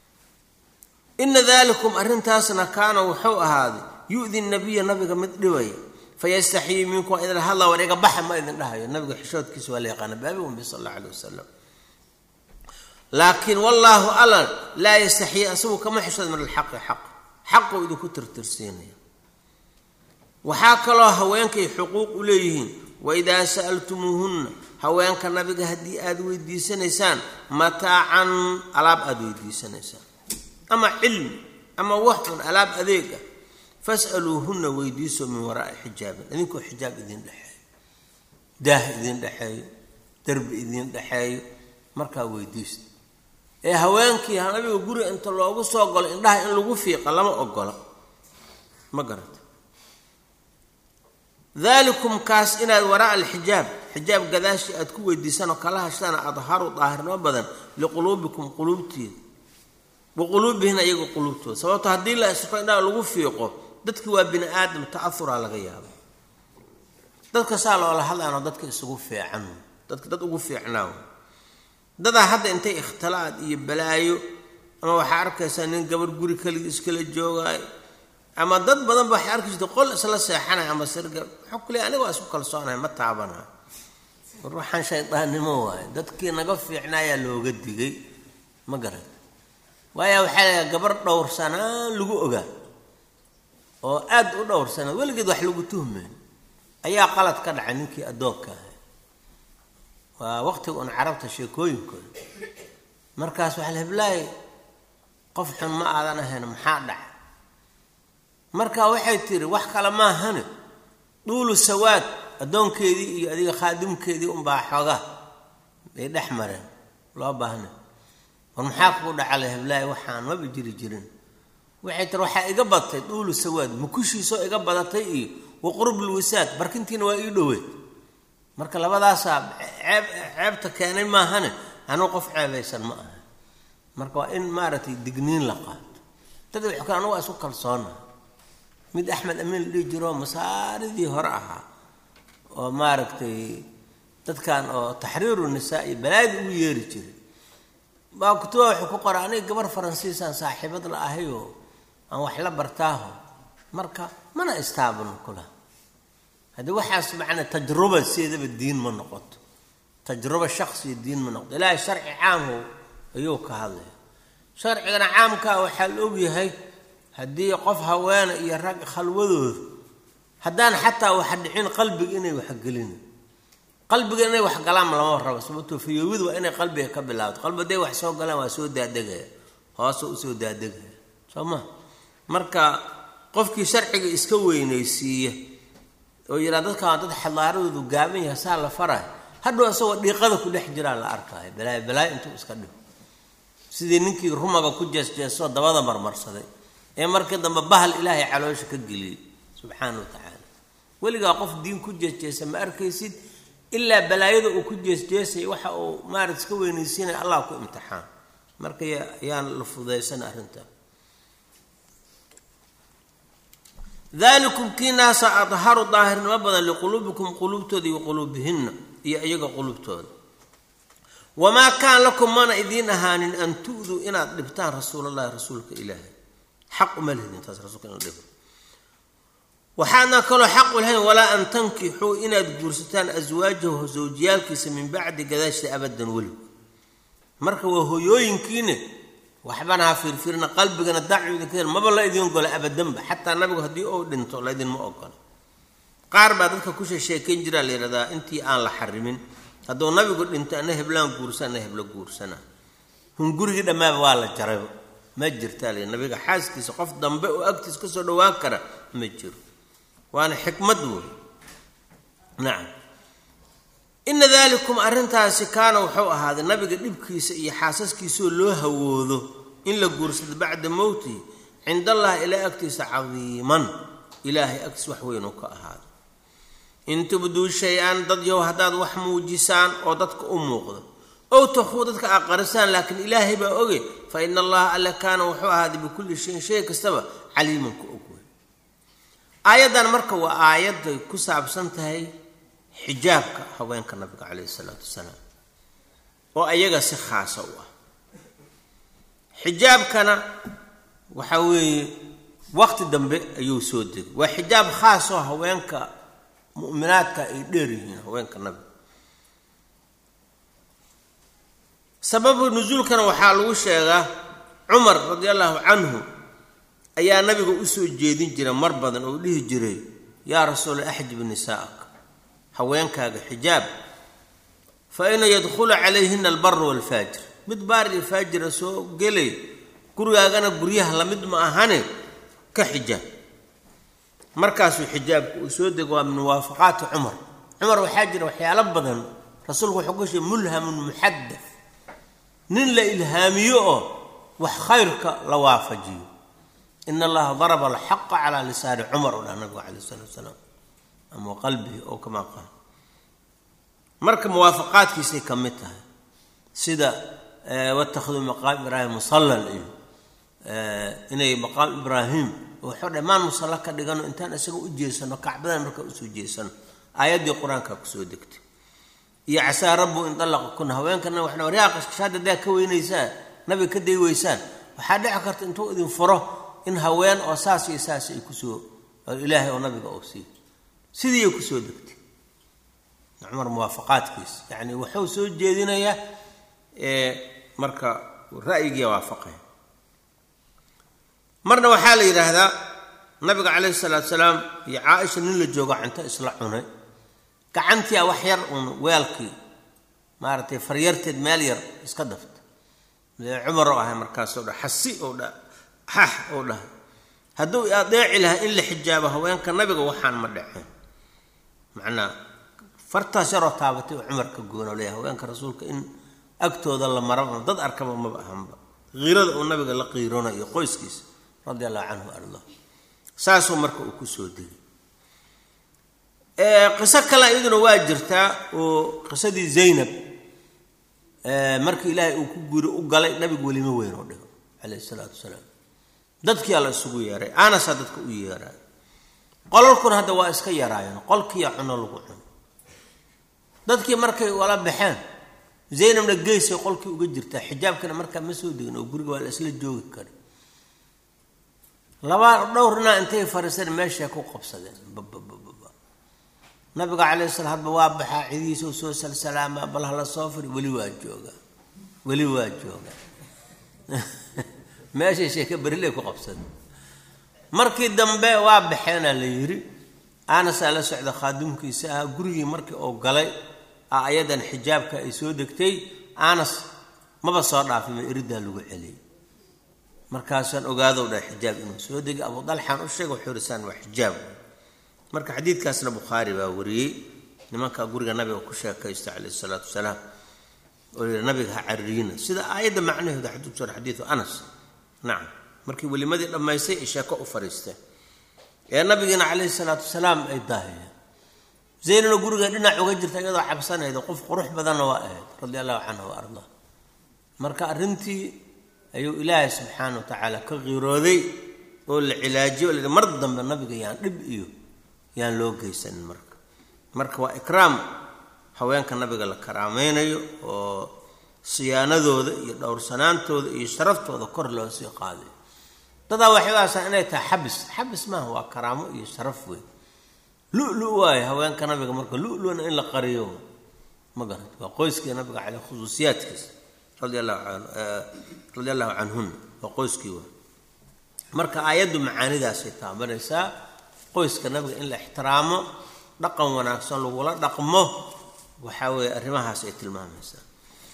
ina dalikum arrintaasna kaana wuxuu ahaaday yu-di nabiya nabiga mid dhibaya fayastaxyii minkum waa idin hadla war iga baxa ma idin dhahayo nabiga xishoodkiisa waa la yaqaana baabi umbi sal alla alay wasalam laakiin wallaahu alla laa yastaxyii asagu kama xishood min alxaqi xaq xaquu idinku tirtirsiinaya waxaa kaloo haweenkay xuquuq u leeyihiin waidaa sa'altumuuhunna haweenka nabiga haddii aada weydiisanaysaan mataacan alaab aada weydiisanaysaan ama cilmi ama waxun alaab adeeg ah fasaluuhunna weydiiso min waraai xijaabin idinkoo xijaab idin dhexeeyo daah idin dhexeeyo derbi idin dhexeeyo markaa weydiista ee haweenkii nabiga guriga inta loogu soo galo indhaha in lagu fiiqa lama ogola ma garata dalikum kaas inaad waraa alxijaab xijaab gadaashii aad ku weydiisanoo kala hashtaana adharu daahirnimo badan liquluubikum quluubtiida wa quluubihina iyaga quluubtooda sababto haddii la isfo indhaha lagu fiiqo dadki waa bini aadam ta'ahuraa laga yaaba dadka saa loola hadlaanoo dadka isugu fiican dadka dad ugu fiicnaa dadaa hadda intay ikhtilaad iyo balaayo ama waxaa arkaysaa nin gabar guri keligii iskala joogaayo ama dad badan ba waxay arki jirta qol isla seexanaya ama sirga waxaa ku leey aniga waa isku kalsoonaya ma taabanayo war waxaan shaydaannimo waayo dadkii naga fiicnaayaa looga digay ma garan waaya waxaa lagaa gabar dhowrsanaan lagu ogaa oo aad u dhowrsanaa weligeed wax lagu tuhmeen ayaa qalad ka dhacay ninkii addoonka ahay waa waqtiga un carabta sheekooyinkooda markaas waxaa la heblaay qof xun ma aadan ahayn maxaa dhaca marka waxay tiri wax kale maahane duulu sawaad addoonkeedii iyo adiga khaadimkeedii unbaa xooga bay dhex mareen loo baahna war maxaa kugu dhacala heblaay waxaan maba jiri jirin waxay tiri waxaa iga badatay duulu sawaad mukushiisoo iga badatay iyo wa qurbul wisaad barkintiina waa ii dhoweed marka labadaasaa ceeb ceebta keenay maahane anuu qof ceebaysan ma aha marka waa in maaragtay digniin la qaato dad wax kale anugu waa isku kalsoona mid axmed amiin la dhihi jiroo masaaridii hore ahaa oo maaragtay dadkan oo taxriiru nisaa iyo balaadi ugu yeeri jiray baa kutuba wuxuu ku qora aniga gabar faransiisaan saaxiibad la ahayoo aan wax la bartaaho marka mana istaabano kulaha haddii waxaas macnaa tajruba sideedaba diin ma noqoto tajruba shaksiya diin ma noqoto ilaahay sharci caamho ayuu ka hadlaya sharcigana caamkaa waxaa la ogyahay haddii qof haweena iyo rag khalwadooda haddaan xataa wax dhicin qalbiga inay waxgelin qalbiga inay wax galaan lama rabo sababtoo fayowid waa inay qalbiga ka bilaabto qalbi haday wax soo galaan waa soo daadegaya hoose usoo daadegaya soo ma marka qofkii sharciga iska weynaysiiya oo yihaa dadkaan dad xadaaradoodu gaaban yahay saa la farayo hadhow isagoo dhiiqada ku dhex jiraa la arkaayo balaayo balaayo intuu iska dhigo sidii ninkii rumaga ku jeesjeesoo dabada marmarsaday ee markii dambe bahal ilaahay caloosha ka geliyey subxaana wa tacaala weligaa qof diin ku jeesjeesa ma arkaysid ilaa balaayada uu ku jeesjeesay waxa uu maarat iska weynaysiinaya allah ku imtixaan marka yaan la fudaysana arrintaa dalikum kiinaasa adharu daahirnimo badan liquluubikum quluubtooda iyo quluubihinna iyo iyaga quluubtooda wamaa kaan lakum mana idiin ahaanin an tu'duu inaad dhibtaan rasuulallahi rasuulka ilaahay xaq uma lihidin taas rasuulka in la dhibo waxaadna kaloo xaq u lahayn walaa an tankixuu inaad guursataan aswaajahu sawjiyaalkiisa min bacdi gadaashida abadan weligu marka waa hoyooyinkiine waxbana ha fiirfiirna qalbigana dacwidinka maba la idiin ogola abadanba xataa nabigu haddii uu dhinto laydinma ogola qaar baa dadka ku sheekeyn jiraa la yidhahdaa intii aan la xarimin hadduu nabigu dhinto ana heblaan guursa ana heblo guursana hungurigii dhammaaba waa la jarayba ma jirtaa la nabiga xaaskiisa qof dambe oo agtiis kasoo dhawaan kara ma jiro waana xikmad wey nacam ina dalikum arrintaasi kaana wuxuu ahaaday nabiga dhibkiisa iyo xaasaskiisoo loo hawoodo in la guursado bacda mowtihi cind allahi ilaa agtiisa cadiiman ilaahay agtiis wax weyn uu ka ahaaday in tubduu shay-an dad yow haddaad wax muujisaan oo dadka u muuqdo ow takhuu dadka aqarisaan laakiin ilaahay baa oge fa ina allaha alle kaana wuxuu ahaaday bikulli shayin shay kastaba caliiman ku og wey aayaddan marka waa aayadday ku saabsan tahay xijaabka haweenka nabiga caleyhi isalaatu wasalaam oo ayaga si khaasa u ah xijaabkana waxa weeye waqti dambe ayuu soo degay waa xijaab khaasoo haweenka mu'minaadka ay dheer yihiin haweenka nabiga sababu nusuulkana waxaa lagu sheegaa cumar radi allahu canhu ayaa nabiga usoo jeedin jira mar badan oo dhihi jiray yaa rasuula axjib nisaa'ak haweenkaaga xijaab fa ina yadkhulu calayhina albaru waalfaajir mid baar iyo faajira soo gelay gurigaagana guryaha lamid ma ahane ka xijaab markaasuu xijaabku uu soo dego waa min muwaafaqaati cumar cumar waxaa jira waxyaalo badan rasuulku wuxuu ku sheegay mulhamun muxadaf nin la ilhaamiyo oo wax khayrka la waafajiyo ina allaha daraba alxaqa calaa lisaani cumar oo dhah nabigu caleyh isalaatu wasalaam ama qalbihi oo kamaa qaal marka muwaafaqaadkiisay ka mid tahay sida watakhiduu maqaam ibraahim musallan iyo inay maqaam ibraahim waxuu dhammaan musalla ka dhigano intaan isaga u jeesano kacbadan markaa usoo jeesano aayaddii qur-aanka kusoo degtay iyo casaa rabbu in dallaqa kuna haweenkana waxna waryaaqashkashaad haddaa ka weynaysaan nabiga ka day weysaan waxaa dhici karta intuu idin furo in haween oo saas iyo saas ay kusoo ilaahay oo nabiga oo siiyo sidii ay kusoo degtay cumar muwaafaqaadkiisa yacni wuxuu soo jeedinayaa marka ra'yigiia waafaqaya marna waxaa la yidhaahdaa nabiga calayhi salaatu salaam iyo caaisha nin la joogo cunto isla cunay gacantiia wax yar uun weelkii maaragtay faryarteed meel yar iska dafta cumar oo ahay markaasoo dha xasi oo dha xax oo dhaha hadduu adeeci lahaa in la xijaabo haweenka nabiga waxaan ma dhaceen macnaa fartaas yaroo taabatay oo cumar ka goona leeyahay haweenka rasuulka in agtooda la maraba dad arkaba maba ahanba qiirada uu nabiga la qiirona iyo qoyskiisa radi allahu canhu arda saasuu marka uu kusoo degay qiso kale iyaduna waa jirtaa oo qisadii zaynab markii ilaahay uu ku guri u galay nabigu welima weyn oo dhigo calayhi isalaatu wasalaam dadkii alla isugu yeeray anasaa dadka u yeeraay qolalkuna hadda waa iska yaraayeen qolkiiya cuno lagu cuno dadkii markay wala baxeen zaynabna geysay qolkii uga jirtaa xijaabkana markaa ma soo degin oo guriga waa la isla joogi kara laba dhowrna intay fariiseen meeshay ku qabsadeen bababababa nabiga calayh salaam hadba waa baxaa cidihiisa u soo salsalaamaa bal hala soo firi weli waa jooga weli waa jooga meeshay sheeke beriley ku qabsadeen markii dambe waa baxeenaa la yidhi anasaa la socda khaadimkiisa ah gurigii markii uu galay a ayadan xijaabka ay soo degtay anas maba soo dhaafayba eridaa lagu celiyay markaasaan ogaadow dha xijaab inuu soo degay abu dalxaan u sheega wuxuu risaan waa xijaab marka xadiidkaasna bukhaari baa wariyey nimanka guriga nabiga ku sheekaysta calayhi salaatu wasalaam oo yihi nabiga ha caririina sida aayadda macnaheedu xadiid sor xadiidu anas nacam markii welimadii dhammaystay ay sheeko u fariisteen ee nabigiina calayhi salaatu wasalaam ay daahiyeen zaynana guriga dhinac uga jirta iyadoo cabsanayda qof qurux badanna waa ahayd radi allahu canha wa ardaa marka arrintii ayuu ilaahay subxaana wa tacaala ka qirooday oo la cilaajiyo o la mar dambe nabiga yaan dhib iyo yaan loo geysanin marka marka waa ikraam haweenka nabiga la karaameynayo oo siyaanadooda iyo dhowrsanaantooda iyo sharaftooda kor loo sii qaadayo dadaa waxay u aasaa inay tahay xabis xabis maaha waa karaamo iyo sharaf weyn lulu waayo haweenka nabiga marka luluna in la qariyo ma garat waa qoyskii nabiga caleyh khusuusiyaadkiisa radi allahu an radi allahu canhuna waa qoyskii waa marka aayaddu macaanidaasay taabanaysaa qoyska nabiga in la ixtiraamo dhaqan wanaagsan lagula dhaqmo waxaa weeye arrimahaas ay tilmaamaysaa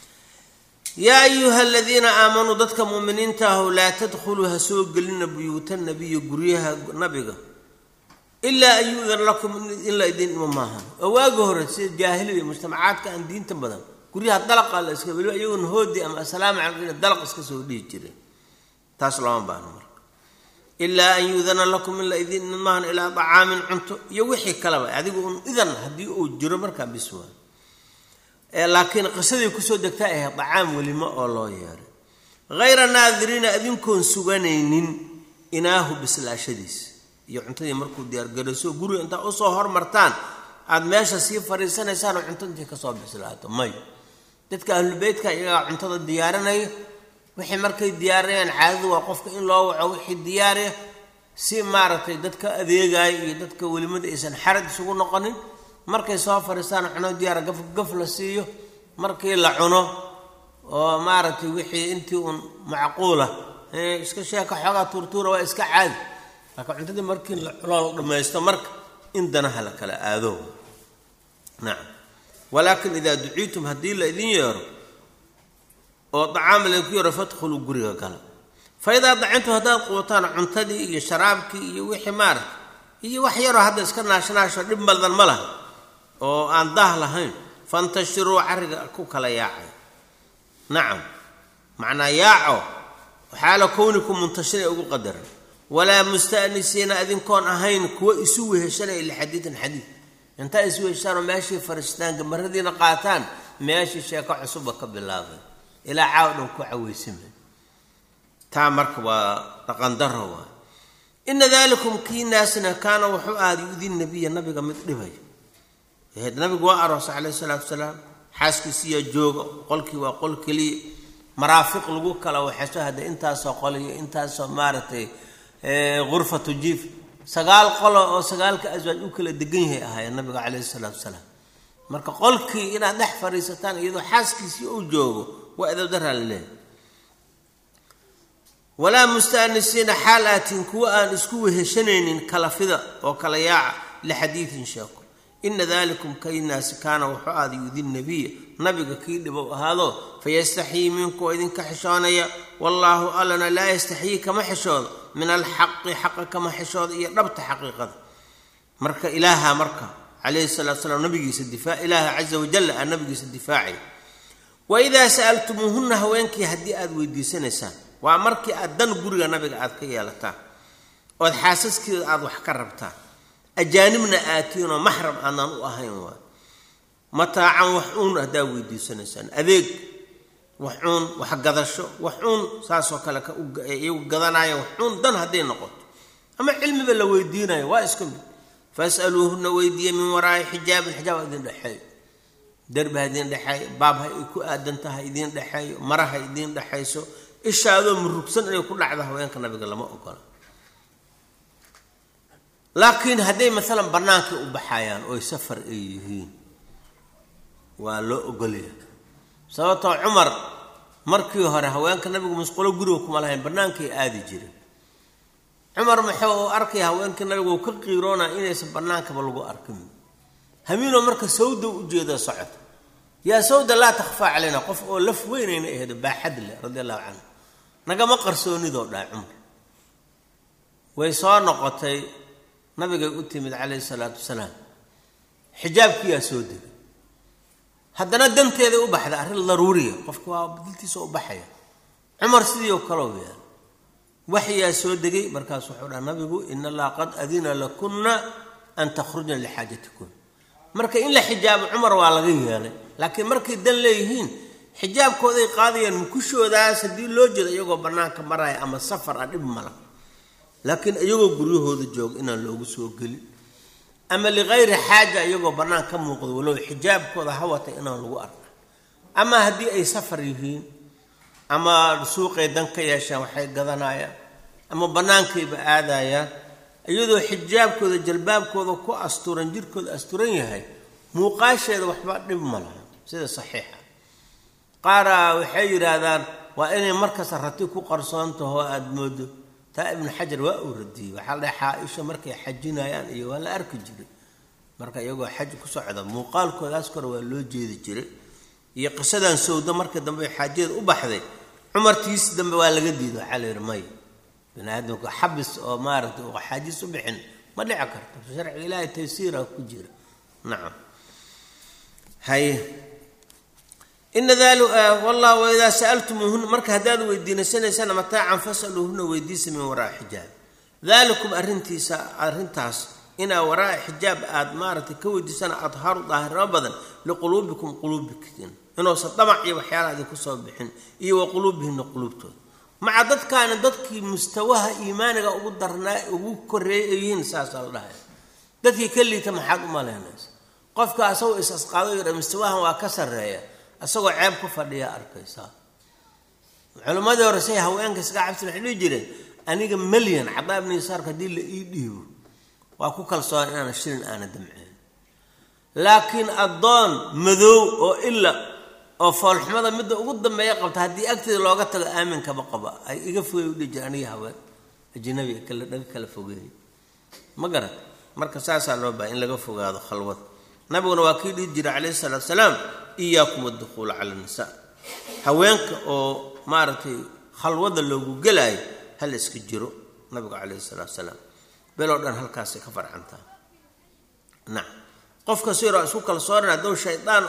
yaa ayuha aladiina aamanuu dadka muuminiinta ahu laa tadkhuluu ha soo gelina buyuuta nabiyi guryaha nabiga ilaa an yu-dan lakum in la idin dhimo maahan oo waagi hore sida jaahiliya mujtamacaadka aan diinta badan guryaha dalaqa la iska weliba iyagoona hoodi ama assalaamu calaykum dalaq iska soo dhihi jireen taas looma baahno marka ilaa an yu-dana lakum in la idin dhimo maahan ilaa dacaamin cunto iyo wixii kaleba adigu un idan haddii uu jiro markaa biswaa laakiin qisadii kusoo degtaa ahayd dacaam welimo oo loo yeeray hayra naadiriina adinkoon suganaynin inaahu bislaashadiisa iyo cuntadii markuu diyaargarayso guriga intaa usoo hormartaan aada meesha sii fariisanaysaan oo cunto intii kasoo bislaato may dadka ahlulbeytka iyagaa cuntada diyaarinaya wixii markay diyaarinayaan caadadu waa qofka in loo waco wixii diyaariya si maaragtay dadka adeegaya iyo dadka welimada aysan xarad isugu noqonin markay soo fariistaan cuno diyaara gaf gaf la siiyo markii la cuno oo maaragtay wixii intii uun macquula iska sheeka xoogaa tuurtuura waa iska caadi laakiin cuntadii markii la cuno la dhammaysto marka in danaha la kala aado nacam walaakin idaa duciitum haddii la idin yeero oo dacaam laydinku yeero fadkhuluu guriga gala fa idaa dacintum haddaad qubataan cuntadii iyo sharaabkii iyo wixii maaragta iyo wax yaroo hadda iska naashnaasho dhib badan ma laha oo aan daah lahayn fantashiruu carriga ku kala yaacay nacam macnaa yaaco xaala kowniku muntashira ugu qadaran walaa musta'nisiina adinkoon ahayn kuwa isu weheshanaya lixadiidin xadiid intaa isu weheshaanoo meeshii fariistaan gamaradiina qaataan meeshii sheeko cusubba ka bilaabay ilaa caaw dhan ku caweysamay taa marka waa dhaqandaro waa ina dalikum kii naasna kaana wuxuu ahaad yu-di nabiya nabiga mid dhibay nabigu waa aroos caleyh isalaatu wasalaam xaaskiisiyaa jooga qolkii waa qol keliya maraafiq lagu kala waxeso hadda intaasoo qol iyo intaasoo maaragtay ghurfatu jiif sagaal qolo oo sagaalka aswaaj u kala degan yahay ahaayeen nabiga caleyhi isalaatu wasalaam marka qolkii inaad dhex fadhiisataan iyadoo xaaskiisii uu joogo waa edabdaraa la leehay walaa mustaanisiina xaal aatiin kuwa aan isku weheshanaynin kalafida oo kala yaaca lixadiidin sheeko ina dalikum kaynaasi kaana wuxuu aada yudi nabiya nabiga kii dhibow ahaado fayastaxyii minkuu idinka xishoonaya wallaahu allana laa yastaxyii kama xishoodo min alxaqi xaqa kama xishooda iyo dhabta xaqiiqada marka ilaaha marka calayhi salatu salaam nabigiisa difaac ilaaha caza wajalla aa nabigiisa difaacay waidaa sa'altumuuhunna haweenkii haddii aada weydiisanaysaan waa markii aad dan guriga nabiga aad ka yeelataan ood xaasaskiida aada wax ka rabtaan ajaanibna aatiinoo maxram aanaan u ahayn waay mataacan wax uun haddaa weydiisanaysaan adeeg wax uun wax gadasho wax uun saasoo kale iyagu gadanaayo wax uun dan hadday noqoto ama cilmiba la weydiinayo waa iska mid fasaluuhuna weydiiya min waraa'i xijaabin xijaab ha idin dhexeeyo derbi ha idiin dhexeeyo baab ha ay ku aadantaha ha idiin dhexeeyo mara ha idiin dhexayso ishaadoo murugsan inay ku dhacdo haweenka nabiga lama ogola laakiin hadday maalan bannaankay u baxayaan ooy safar ay yihiin waa loo ogolaya sababtoo cumar markii hore haweenka nabigu musqulo guriga kuma lahayn bannaankay aadi jireen cumar muxuu arkaya haweenka nabigu uu ka qiiroonaa inaysan bannaankaba lagu arkin hamiinoo marka sawda u jeeda socota yaa sawda laa takhfaa calayna qof oo laf weynayna aheedo baaxad leh radi allahu canhu nagama qarsoonidoo dhaa cumar way soo noqotay nabigay u timid calayhi salaatu wasalaam xijaabkiyaa soo degay haddana danteeday u baxda arrin daruuriya qofka waa diltiisa u baxaya cumar sidii oo kaleo yaal waxyaa soo degay markaas wuxuu dhaha nabigu in allaha qad adina lakunna an takhrujna lixaajatikun marka in la xijaabo cumar waa laga yeelay laakiin markay dan leeyihiin xijaabkooday qaadayaan mukushoodaas haddii loo jeedo iyagoo bannaanka maraya ama safar ah dhib mala laakiin iyagoo guryahooda jooga inaan loogu soo gelin ama likayri xaaja iyagoo bannaan ka muuqdo walow xijaabkooda hawata inaan lagu arka ama haddii ay safar yihiin ama suuqay dan ka yeeshaan waxay gadanayaan ama bannaankayba aadayaan iyadoo xijaabkooda jalbaabkooda ku asturan jirkooda asturan yahay muuqaasheeda waxba dhib ma laha sida saxiixa qaaraa waxay yidhaahdaan waa inay markasta rati ku qarsoon taho aada moodo taa ibnu xajar waa uu radiyey waxaa la dhahay xaa-isha markay xajinayaan iyo waa la arki jiray marka iyagoo xaj ku socda muuqaalkoodaas kore waa loo jeedi jiray iyo qisadan sawda markii dambe xaajadeed u baxday cumartiisi dambe waa laga diiday waxaa la yidhi may bini aadamka xabis oo maaragtay u xaajis u bixin ma dhici karto sharciga ilaahay taysiira ku jira nacam haye ina dali wallah waidaa sa'altumuuhuna marka haddaad weydiinaysanaysaan mataacan fasaluuhuna weydiisa min waraa xijaab dalikum arrintiisa arrintaas inaa waraa xijaab aad maaragtay ka weydiisana adharu daahirnimo badan liquluubikum quluubikin inuusan damac iyo waxyaalaha idinku soo bixin iyo wa quluubihina quluubtooda maca dadkaani dadkii mustawaha iimaaniga ugu darnaa ugu koreeyay ay yihiin saasaa la dhahaya dadkii ka liita maxaad u malaynaysa qofka asagoo is asqaado yidha mustawahan waa ka sarreeya isagoo ceeb ku fadhiyaa arkaysaa culimmadii hore say haweenka iska cabsi waxay dhihi jireen aniga melyan cadaa ibni yasaarka haddii la ii dhiibo waa ku kalsoon inaana shilin aana damceen laakiin addoon madow oo ila oo foolxumada midda ugu dambeeya qabta haddii agteeda looga tago aaminkaba qaba ay iga fogey u dhihi jire aniga haween ajnabi kala dhaga kala fogeeyay ma garat marka saasaa loo bahay in laga fogaado khalwad nabiguna waa kii dhihi jira calayhi salaatu salaam iyaakum addukuula cala nisaa haweenka oo maaragtay khalwada loogu gelaayo hal iska jiro nabigu calayhi salaatu salaam beloo dhan halkaasay ka farcantaa nacam qofka siroo isku kalsoonan hadduu shaydaan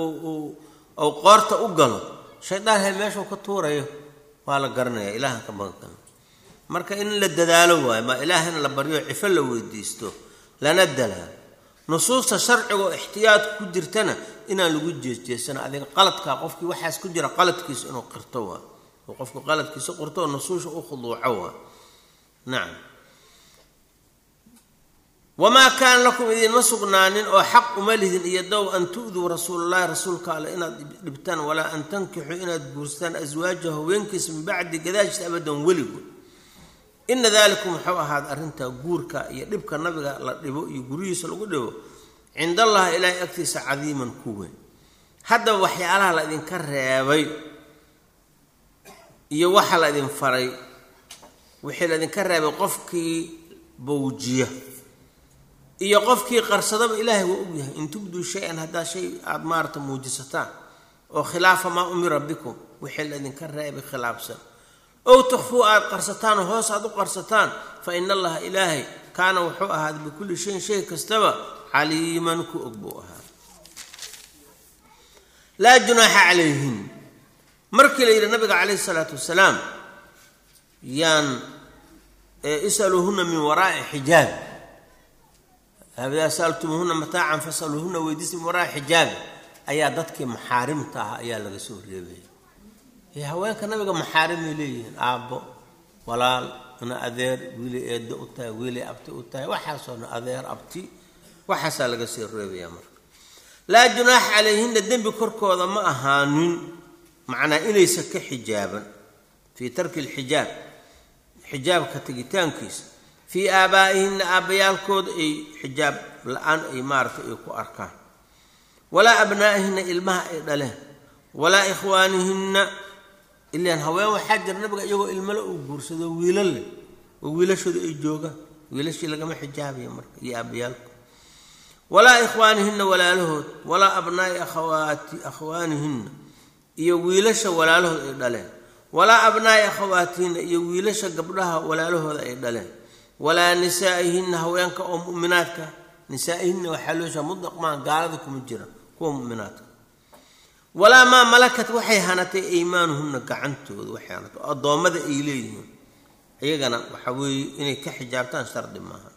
ou qoorta u galo shaydaan hay meeshuu ka tuurayo waa la garanaya ilaahan ka magan marka in la dadaalo waayo ma ilaahana la baryo cifo la weydiisto lana dalaalo nusuusta sharciga oo ixtiyaadka ku jirtana inaan lagu jeesjeesano adiga qaladkaa qofkii waxaas ku jira qaladkiisa inuu qirto waa oo qofku qaladkiisa qirto oo nusuusha u khuduuco waa nacam wamaa kaana lakum idiinma sugnaanin oo xaq uma lihidin iyo dow an tu'duu rasuulalahi rasuulka alle inaad dhibtaan walaa an tankixuu inaad guursataan aswaaja haweenkiisa min bacdi gadaashis abadan weligood ina dalikum wuxuu ahaada arrintaa guurka iyo dhibka nabiga la dhibo iyo guryihiisa lagu dhibo cind allahi ilaahay agtiisa cadiiman ku weyn haddaba waxyaalaha la idinka reebay iyo waxa la idin faray wixii la idinka reebay qofkii bawjiya iyo qofkii qarsadaba ilaahay waa ogyahay in tubduu shay-an haddaa shay aada maarata muujisataan oo khilaafa maa umira bikum wixii la idinka reebay khilaafsan ow tukfuu aada qarsataan oo hoos aada u qarsataan fa ina allaha ilaahay kaana wuxuu ahaaday bikulli shayin shay kastaba caliiman ku og buu ahaa laa junaaxa calayhin markii la yidhi nabiga calayhi salaatu wasalaam yaan isaluuhuna min waraa'i xijaab idaa saaltumuuhuna mataacan fasaluuhuna weydiisa min waraa'i xijaabi ayaa dadkii maxaarimta ah ayaa laga soo reebaya haweenka nabiga maxaarimay leeyihiin aabbo walaal ina adeer wiilay eeddo u tahay wiilay abti u tahay waxaasoona adeer abti waxaasaa laga soo reebayaa marka laa junaaxa calayhina dembi korkooda ma ahaanin macnaa inaysa ka xijaaban fii tarki lxijaab xijaabka tegitaankiisa fii aabaa'ihinna aabbayaalkooda ay xijaab la-aan ay maaragtay ay ku arkaan walaa abnaa'ihinna ilmaha ay dhaleen walaa ikhwaanihinna ilaan haween waxaa jira nabiga iyagoo ilmale uu guursado wiilal leh oo wiilashooda ay joogaan wiilashii lagama xijaabayo marka iyo aabbayaalku walaa ikhwaanihinna walaalahood walaa abnaa'i akhawaati akhwaanihinna iyo wiilasha walaalahood ay dhaleen walaa abnaa'i akhawaatihinna iyo wiilasha gabdhaha walaalahooda ay dhaleen walaa nisaa'ihinna haweenka oo mu'minaadka nisaa'ihinna waxaa loo sheega mudlaq maa gaalada kuma jira kuwa mu'minaadka walaa maa malakat waxay hanatay aymaanuhunna gacantooda waxay hanatay oo addoommada ay leeyihiin iyagana waxa weeye inay ka xijaabtaan shardi maaha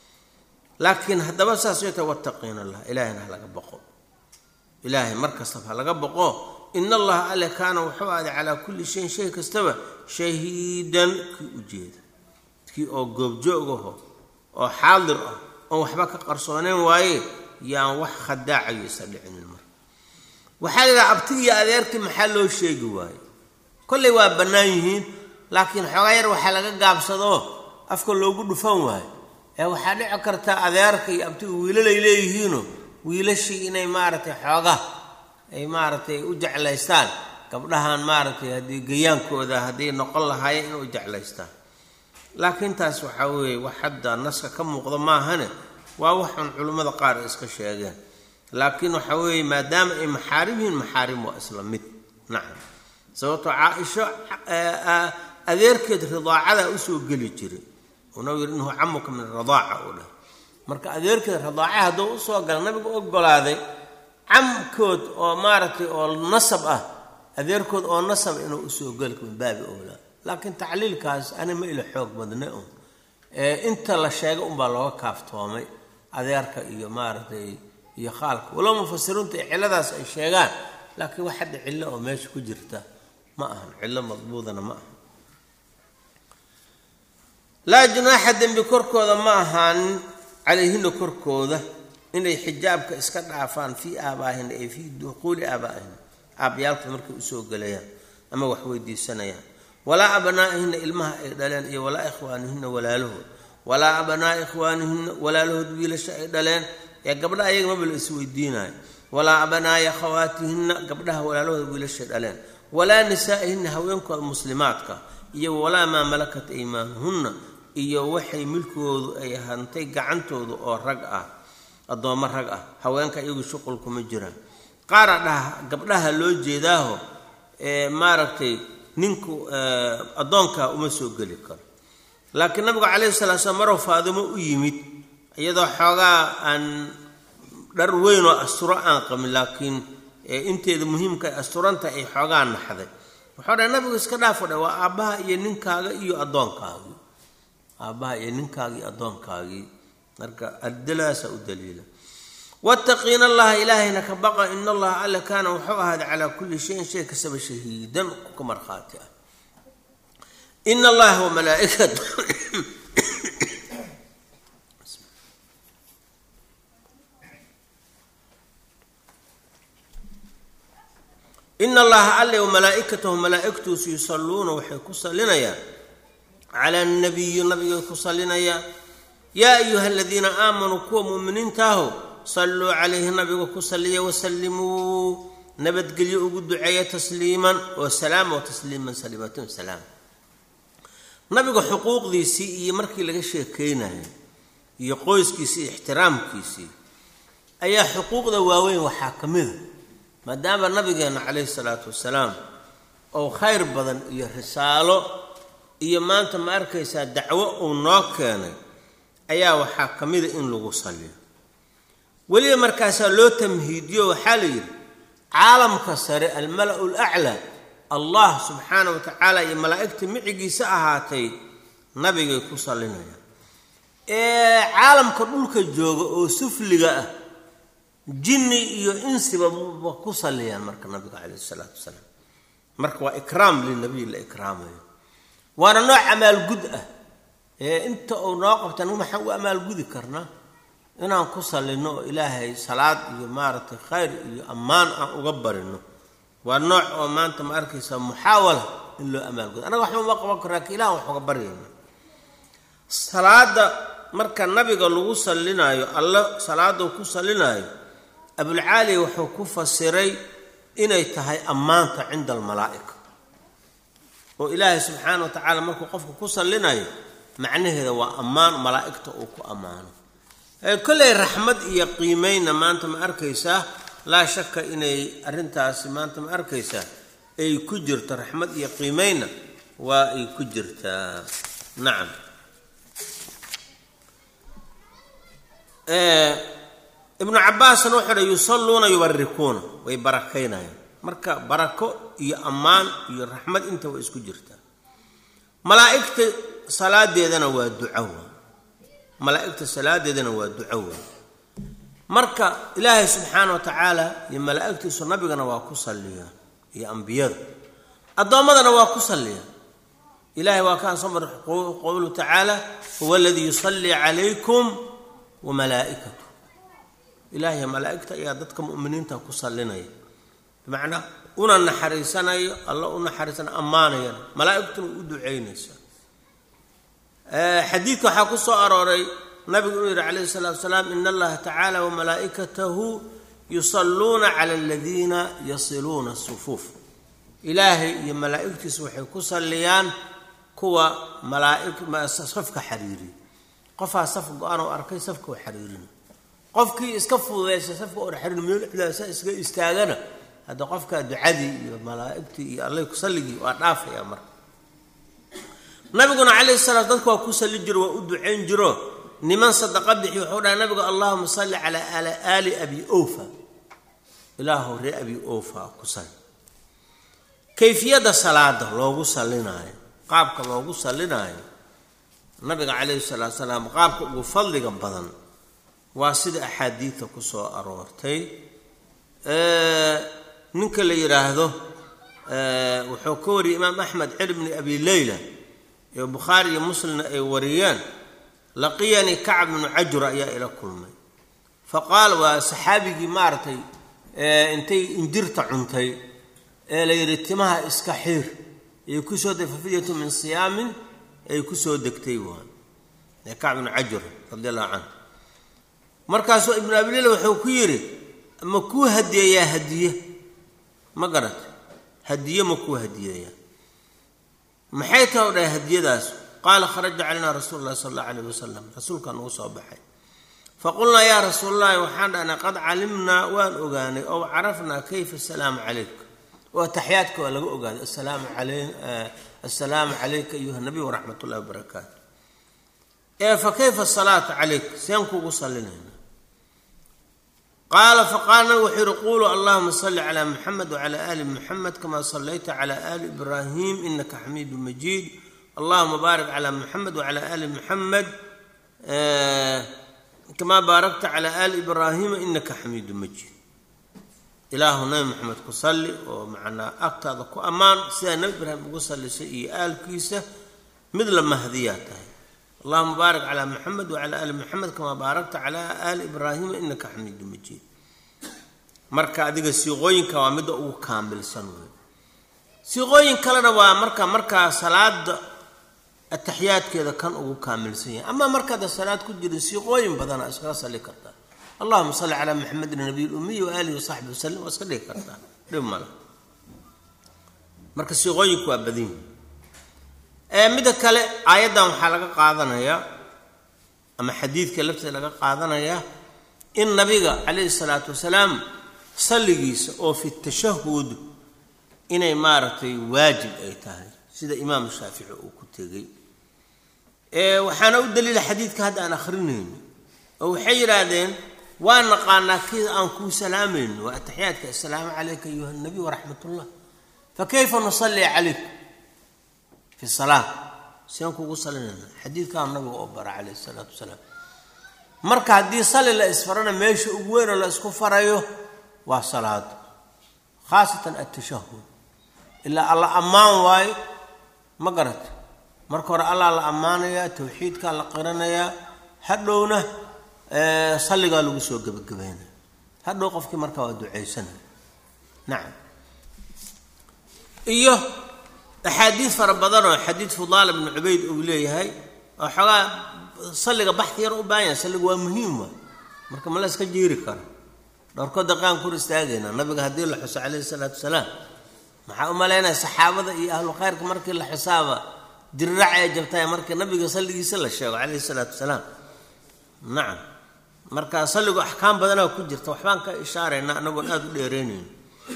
laakiin haddaba saas way tahay wattaqiina allah ilaahayna ha laga boqo ilaahay mar kastaba ha laga boqo in allaha alle kaana wuxuu aaday calaa kulli shayin shay kastaba shahiidan kii u jeeda kii oo goobjoogaho oo xaadir ah oon waxba ka qarsooneyn waaye yaan wax khadaacayo isa dhicinin marka waxaa laydhaha abti iyo adeerkii maxaa loo sheegi waaye kollay waa bannaan yihiin laakiin xoogaa yar waxaa laga gaabsadoo afka loogu dhufan waayo ee waxaa dhici karta adeerka iyo abtiga wiilalay leeyihiinoo wiilashii inay maaragtay xooga ay maaragtay u jeclaystaan gabdhahan maaragtay haddii gayaankooda hadday noqon lahaayeen inay u jeclaystaan laakiin taas waxaa weeye wax hadda naska ka muuqda maahane waa waxun culimmada qaar ay iska sheegeen laakiin waxaa weeye maadaama ay maxaarim yihiin maxaarim waa isla mid nacam sababtoo caa-isho adeerkeed ridaacada usoo geli jiray unau yidhi inhu camuka min radaaca uu dhahay marka adeerkeed radaaca hadduu usoo gala nabigu ogolaaday camkood oo maaragtay oo nasab ah adeerkood oo nasab inuu usoo geli min baabi owlaa laakiin tacliilkaas ani ma ila xoog badna un inta la sheegay unbaa looga kaaftoomay adeerka iyo maaragtay iyo khaalka walow mufasiriintu ay cilladaas ay sheegaan laakiin wax hadda cillo oo meesha ku jirta ma ahan cillo madbuudana ma aha laa junaaxa dembi korkooda ma ahaanin calayhina korkooda inay xijaabka iska dhaafaan fii aabaahina ay fii duquuli aabaa'ihina aabbayaalka markay usoo gelayaan ama wax weydiisanayaan walaa abnaa'ihina ilmaha ay dhaleen iyo walaa ikhwaanihinna walaalahood walaa abnaa'i ikhwaanihinna walaalahood wiilasha ay dhaleen ee gabdhaha ayaga maba la isweydiinayo walaa abnaa'i akhawaatihinna gabdhaha walaalahooda wiilashay dhaleen walaa nisaa'ihinna haweenkooda muslimaadka iyo walaa maa malakat aymaanuhunna iyo waxay milkoodu ay hantay gacantooda oo rag ah addoommo rag ah haweenka iyagu shuqul kuma jiraan qaara dhaha gabdhaha loo jeedaaho ee maaragtay ninku addoonkaa uma soo geli karo laakiin nabigu calayhi salaa slam maruu faadimo u yimid iyadoo xoogaa aan dhar weyn oo asturo aan qabin laakiin inteeda muhiimka ay asturanta ay xoogaa naxday wuxuu dhahay nabigu iska dhaafo dha waa aabbaha iyo ninkaaga iyo addoonkaagii aabbaha iyo ninkaagii iyo addoonkaagii marka adilaasaa u daliila wattaqiina allaha ilaahayna ka baqa in allaha alle kaana wuxuu ahaaday calaa kulli shayin shay kastaba shahiidan ka markhaati ah in allaha wamalaaikatu in allaha alle wamalaa'ikatahu malaa'igtuusu yusalluuna waxay ku sallinayaan cala annabiyi nabigay ku sallinayaan yaa ayuha aladiina aamanuu kuwa mu'miniintaaho salluu calayhi nabiga ku salliya wasallimuu nabadgelyo ugu duceeya tasliiman oo salaama wa tasliiman salimatun salaam nabiga xuquuqdiisii iyo markii laga sheekaynayo iyo qoyskiisii iyo ixtiraamkiisii ayaa xuquuqda waaweyn waxaa ka mida maadaama nabigeenna calayhi salaatu wasalaam oo khayr badan iyo risaalo iyo maanta ma arkaysaa dacwo uu noo keenay ayaa waxaa ka mida in lagu salliyo weliba markaasaa loo tamhiidiyo waxaa la yidhi caalamka sare almala-u laclaa allah subxaana wa tacaala iyo malaa'igta micigiisa ahaatay nabigay ku sallinayaan ee caalamka dhulka jooga oo sufliga ah jinni iyo insiba ba ku salliyaan marka nabiga calayhi isalaatu wasalaam marka waa ikraam linabiy la ikraamayo waana nooc amaalgud ah ee inta uu noo qabtan maxaan u amaalgudi karnaa inaan ku sallinno oo ilaahay salaad iyo maaragtay khayr iyo ammaan aan uga barino waa nooc oo maanta ma arkaysa muxaawala in loo amaalgudo annaga waxba uma qaban karraa ka ilahan wax uga baryayna salaada marka nabiga lagu sallinaayo alle salaada ku sallinaayo abulcaaliya wuxuu ku fasiray inay tahay ammaanta cinda almalaa'ika oo ilaahay subxaana wa tacaala markuu qofka ku sallinayo macnaheeda waa ammaan malaa'igta uu ku ammaano kolley raxmad iyo qiimeynna maanta ma arkaysaa laa shaka inay arrintaasi maanta ma arkaysaa ay ku jirto raxmad iyo qiimeynna waa ay ku jirtaa nacam ibnu cabaasna wuxuu dha yusalluuna yubarikuuna way barakaynayaan marka barako iyo ammaan iyo raxmad inta waa isku jirtaa malaa'igta salaadeedana waa ducowa malaa'igta salaadeedana waa ducowa marka ilaahay subxaana wa tacaala iyo malaa'igtiisu nabigana waa ku salliyaan iyo ambiyada addoommadana waa ku salliyaan ilahay waa kaan soo mar qowluhu tacaala huwa aladii yusallii calaykum wa malaa'ikatu ilaahay malaa'igta ayaa dadka mu'miniinta ku sallinaya bimacnaa una naxariisanayo alla u naxariisanayo ammaanayana malaa'igtuna u ducaynaysa xadiidka waxaa ku soo arooray nabigu inuu yidhi calayhi salaatu wasalaam in allaha tacaala wamalaa'ikatahu yusalluuna cala aladiina yasiluuna asufuuf ilaahay iyo malaa'igtiisa waxay ku salliyaan kuwa malaaisafka xariiriya qofaa saf go-aan oo arkay safka oo xariirina qofkii iska fududaysa safka oo xariir meelxdaasa iska istaagana hadda qofkaa ducadii iyo malaa'igtii iyo allay ku salligii waa dhaafaya marka nabiguna calayhi salaam dadka waa ku salli jiro waa u ducayn jiro niman sadaqa bixi wuxuu dhahay nabigu allahuma salli calaa aali abi ofa ilaahu ree abi ofa ku salli kayfiyadda salaada loogu sallinaayo qaabka loogu sallinaayo nabiga calayhi salaatu salaam qaabka ugu fadliga badan waa sida axaadiidta ku soo aroortay ninka la yidhaahdo wuxuu ka wariyay imaam axmed cir bni abi leyla iyo bukhaari iyo muslimna ay wariyeen laqiyanii kacb bnu cajura ayaa ila kulmay fa qaal waa saxaabigii maaragtay intay injirta cuntay ee la yidhi timaha iska xiir ay ku soo degtay fafidyatu min siyaamin ay ku soo degtay waan ee kacb bnu cajura radi allahu canhu markaasuu ibnu abileyla wuxuu ku yidhi ma kuu hadiyeeyaa hadiye ma garatay hadiye ma kuu hadiyeeyaa maxay taha u dhahay hadiyadaas qaala kharaja calayna rasuulu llahi sala allahu alayh wasalam rasuulkaa nagu soo baxay faqulnaa yaa rasuulllahi waxaan dhahnay qad calimnaa waan ogaanay ow carafnaa kayfa asalaamu calayk oo ataxyaadka waa laga ogaaday assalaamu calayka ayuha nabiy waraxmat ullahi wabarakaatu ee fa kayfa asalaatu calayk seen kuugu sallinayna qaala faqaala nabig wuxuu yihi quluu allahuma salli calaa muxamed wacala aali muxamed kama sallayta cala aali ibraahim inaka xamiidu majiid allahuma baarik calaa muxamed wacala aali muxamed kamaa baarakta cala aali ibraahima inaka xamiidu majiid ilaahu nabi maxamed ku salli oo macnaa agtaada ku ammaan sidaa nebi ibraahim ugu sallisay iyo aalkiisa mid la mahdiyaa tahay allahuma baarik calaa muxamed wacala aali muxamed kamaa baarakta calaa aali ibraahima inaka xamiidu majiid marka adiga siiqooyinka waa midda ugu kaamilsan wey siiqooyin kalena waa marka markaa salaada ataxiyaadkeeda kan ugu kaamilsan yahay ama markaada salaad ku jirin siiqooyin badana iskaga salli kartaa allahuma salli calaa maxamedin nabiy lumiyi waaalihi wasaxbi wasalim waa iska dhigi kartaa dhib male marka siiqooyinku waa badan yihi midda kale aayaddan waxaa laga qaadanayaa ama xadiidka lafteeda laga qaadanayaa in nabiga calayhi salaatu wasalaam salligiisa oo fi tashahud inay maaragtay waajib ay tahay sida imaamu shaafici uu ku tegey waxaana u daliila xadiidka hadda aan akhrinayno oo waxay yidhaahdeen waa naqaanaa kii aan kuu salaamayno waa ataxiyaadka assalaamu calayka ayuha nabiy waraxmat ullah fa kayfa nusalli calayk fi salaa seen kugu salinayna xadiidkaan nabiga oo bara calayhi isalaatu wasalaam marka haddii sali la isfarana meesha ugu weynoo la isku farayo waa salaado khaasatan atashahud ilaa alla ammaan waayo ma garata marka hore allaa la ammaanayaa tawxiidkaa la qiranayaa hadhowna salligaa lagu soo gebagabeynaya hadhow qofkii markaa waa ducaysanaya nacam iyo axaadiid fara badanoo xadiid fudaala bnu cubayd uu leeyahay oo xoogaa salliga baxdi yar u baahan yahay salliga waa muhiim waay marka ma la iska jiiri karo dhowrkood daqaan kur istaagaynaa nabiga haddii la xuso calayhi salaatu wasalaam maxaa u malaynaya saxaabada iyo ahlu khayrka markii la xusaaba dirirac ee jabtay markii nabiga salligiisa la sheego calayhi salaatu wasalaam nacam marka salligu axkaam badanaa ku jirta waxbaan ka ishaaraynaa anagoon aada u dheereynayn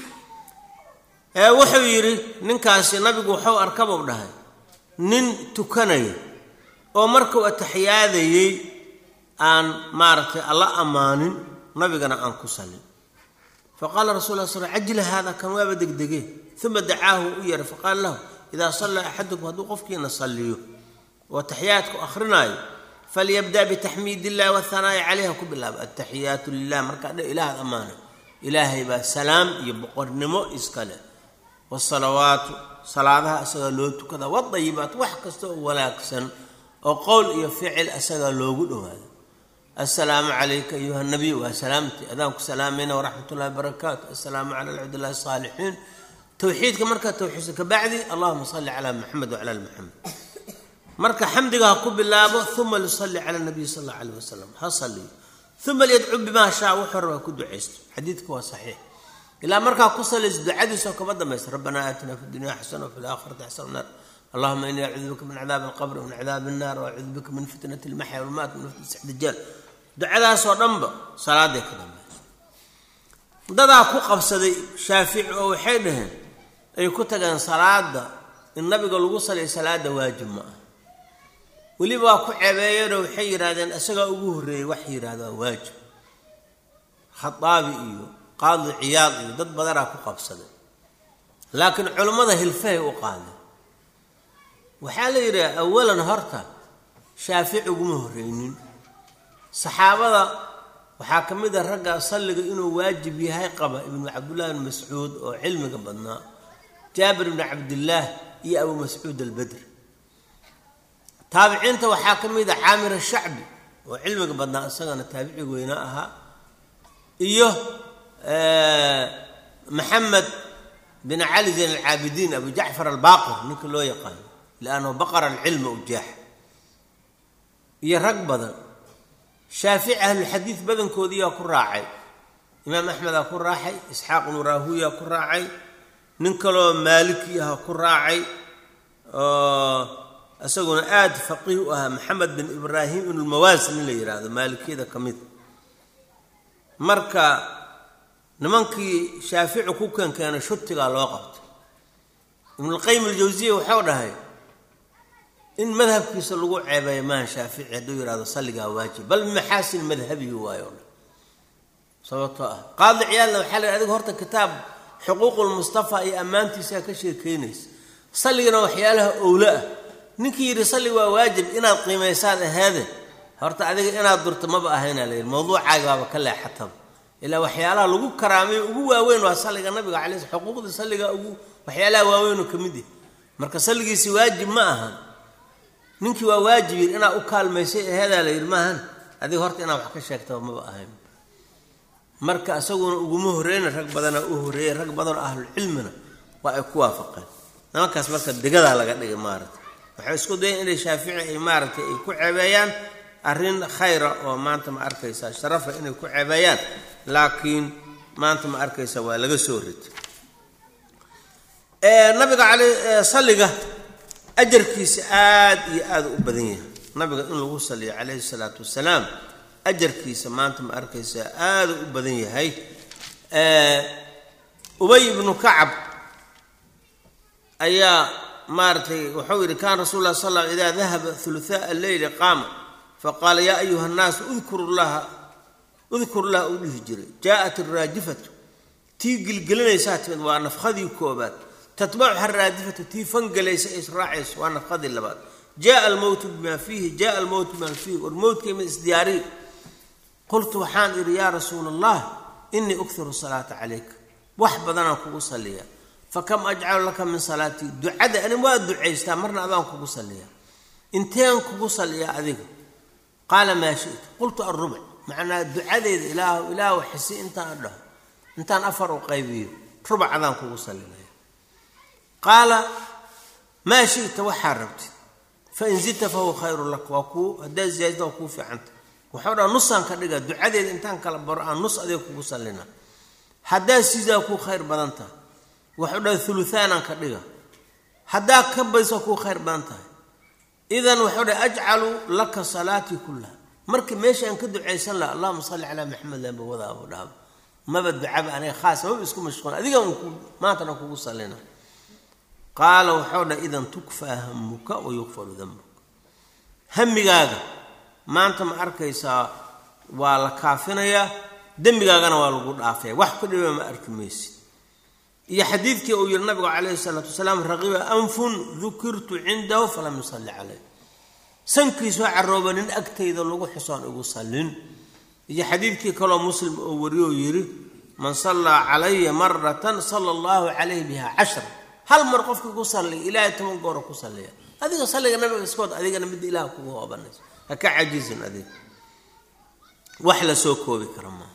ee wuxuu yidhi ninkaasi nabigu wuxuu arkabuu dhahay nin tukanaya oo markuu ataxiyaadayey aan maaragtay alla ammaanin nabigana aan ku sallin faqaala rasul la sl cajila haada kan waaba degdege uma dacaahu u yeeray faqaala lahu idaa sallaa axadukum hadduu qofkiina salliyo oo taxiyaadku akrinaayo falyabda bitaxmiid illahi wahanaa'i caleyha ku bilaaba ataxiyaatu lilah markaa dhe ilaahad ammaanay ilaahay baa salaam iyo boqornimo iskale wasalawaatu salaadaha asagaa loo tukada wadayibaat wax kasta oo wanaagsan oo qowl iyo ficil asagaa loogu dhowaado assalaamu calayka ayuha nabiy waa salaamti adaanku salaamayna waraxmat ullahi barakaatu assalaamu cala alcabdillahi asaalixiin towxiidka markaa towxiidsa kabacdi allahuma salli calaa maxamed wacala ali maxamed marka xamdiga ha ku bilaabo uma lisalli cala nabiy sal alla alayh wasalam ha saliyo uma liyadcu bimaa shaa wuxuu rabaa ku ducaysto xadiidka waa saxiix ilaa markaa ku salayso ducadiisoo kama dambaysa rabbanaa aatina fi dunya xasana wafi laakhirati xasana naar allahuma inii acuudu bika min cadaabi alqabri wamin cadaabi annaar waacuudu bika min fitnati almaxya walmaat min fitnati dajaal ducadaasoo dhanba salaaday ka dambaysa dadaa ku qabsaday shaafici oo waxay dhaheen ay ku tageen salaada in nabiga lagu saliyo salaada waajib ma ah weliba waa ku ceebeeyeenoo waxay yidhahdeen isagaa ugu horreeyey wax yidhahda waa waajib khataabi iyo qaadi ciyaad iyo dad badanaa ku qabsaday laakiin culummada hilfahay u qaadeen waxaa la yidhaha awalan horta shaafici uguma horreynin saxaabada waxaa ka mid a ragga salliga inuu waajib yahay qaba ibnu cabdullahi bn mascuud oo cilmiga badnaa jaabir bni cabdillaah iyo abu mascuud albedri taabiciinta waxaa ka mid a caamir ashacbi oo cilmiga badnaa isagana taabici weynaa ahaa iyo maxamed bin cali zayn alcaabidiin abu jacfar albaaqir ninka loo yaqaano liannahu baqara alcilma ujaax iyo rag badan shaafici ahlulxadiid badankoodiiyaa ku raacay imaam axmedaa ku raacay isxaaq ibnu raahuyaa ku raacay nin kaloo maaliki aha ku raacay oo isaguna aada faqiih u ahaa maxamed bin ibraahim ibnulmawaasi nin la yidhaahdo maalikiyada ka mid marka nimankii shaafici ku keenkeenay shutigaa loo qabtay ibnulqayim aljawsiya waxau dhahay in madhabkiisa lagu ceebeeyo maaha shaafici hadduu yidhahdo salligaa waajib bal maxaasin madhabihi waayo o dhan sababtoo ah qaadi ciyaalna waxaa la adiga horta kitaab xuquuqulmustafa iyo ammaantiisaa ka sheekeynaysa salligana waxyaalaha owlo ah ninkii yidhi salli waa waajib inaad qiimaysaad aheede horta adiga inaad durto maba ahaynaa la yidhi mawduucaaga baaba ka leexataba ilaa waxyaalaha lagu karaamayo ugu waaweyn waa salliga nabiga calay xuquuqda salliga ugu waxyaalaha waaweynoo ka mid yahy marka salligiisi waajib ma ahan ninkii waa waajib yidhi inaad u kaalmaysay aheedaa la yidhi maahan adiga horta inaad wax ka sheegtaba maba ahayn marka isaguna uguma horreyna rag badanaa u horreeyay rag badanoo ahlulcilmina waa ay ku waafaqeen nimankaas marka degadaa laga dhigay maaragtay waxay isku dayeen inay shaafici ay maaragtay ay ku ceebeeyaan arrin khayra oo maanta ma arkaysaa sharafa inay ku ceebeeyaan laakiin maanta ma arkaysa waa laga soo ritay nabiga cala salliga ajarkiisa aada iyo aada u badan yahay nabiga in lagu saliyo calayhi salaatu wasalaam ajarkiisa maanta ma arkaysaa aada u badan yahay ubay ibnu kacab ayaa maaratay wuxuu yidhi kaana rasul lah sal l idaa dahaba huluhaa alleyli qaama faqaala yaa ayuha nnaas udkuru llaha udkur llaha uu dhihi jiray jaaءat araajifatu tii gilgelinaysaa timid waa nafkhadii koobaad tatbacuha araadifatu tii fangelaysa ay israacayso waa nafkhadii labaad jaءa almowtu bima fiihi jaءa almowtu bima fiihi war mowtkayma isdiyaariy qultu waxaan idhi yaa rasuula allah inii ukhiru salaata calayka wax badanaan kugu saliya fakam ajcalu laka min salaatii ducada ani waa ducaystaa marna adaan kugu saliyaa inteen kugu saliyaa adiga qaala maa shita qultu arubc macnaa ducadeeda ilaah ilaahu xisi intaan dhaho intaan afar u qaybiyo rubac adaan kugu salinaya qaala maa shita waxaa rabtid fain zidta fahuwa khayru lak waa kuu haddaad ziyaadita waa kuu fiicanta waxau dhaa nusaan ka dhiga ducadeeda intaan kala baro aan nus adeeg kugu sallina haddaad sidaa kuu khayr badan tahay waxau dhaa uluaanaan ka dhiga haddaa ka badisa kuu khayr badan tahay idan waxau dha ajcalu laka salaatii kullaha marka meesha aan ka ducaysan laha allahuma salli calaa maxamed lamba wadaabo dhaaba maba ducaba aniga khaas maba isku mashquul adiga maantana kugu sallina qaala waxau dha idan tukfaa hamuka wa yukfaru dambuk hamigaaga maanta ma arkaysaa waa la kaafinayaa dembigaagana waa lagu dhaafaya wax ku dhiba ma arki maysid iyo xadiidkii uu yihi nabigu calayhi salaatu wasalaam raqiba anfun dukirtu cindahu falam yusalli caleyh sankiisoo carooba nin agtayda lagu xusoon igu sallin iyo xadiidkii kaloo muslim oo wariyoo yidhi man sallaa calaya maratan sala allahu calayh biha cashra hal mar qofkii ku salliya ilaahay toban goora ku salliya adiga salliga nabiga iskood adigana midda ilaah kugu hoobanayso ha ka cajizin adig wax la soo koobi kara maaha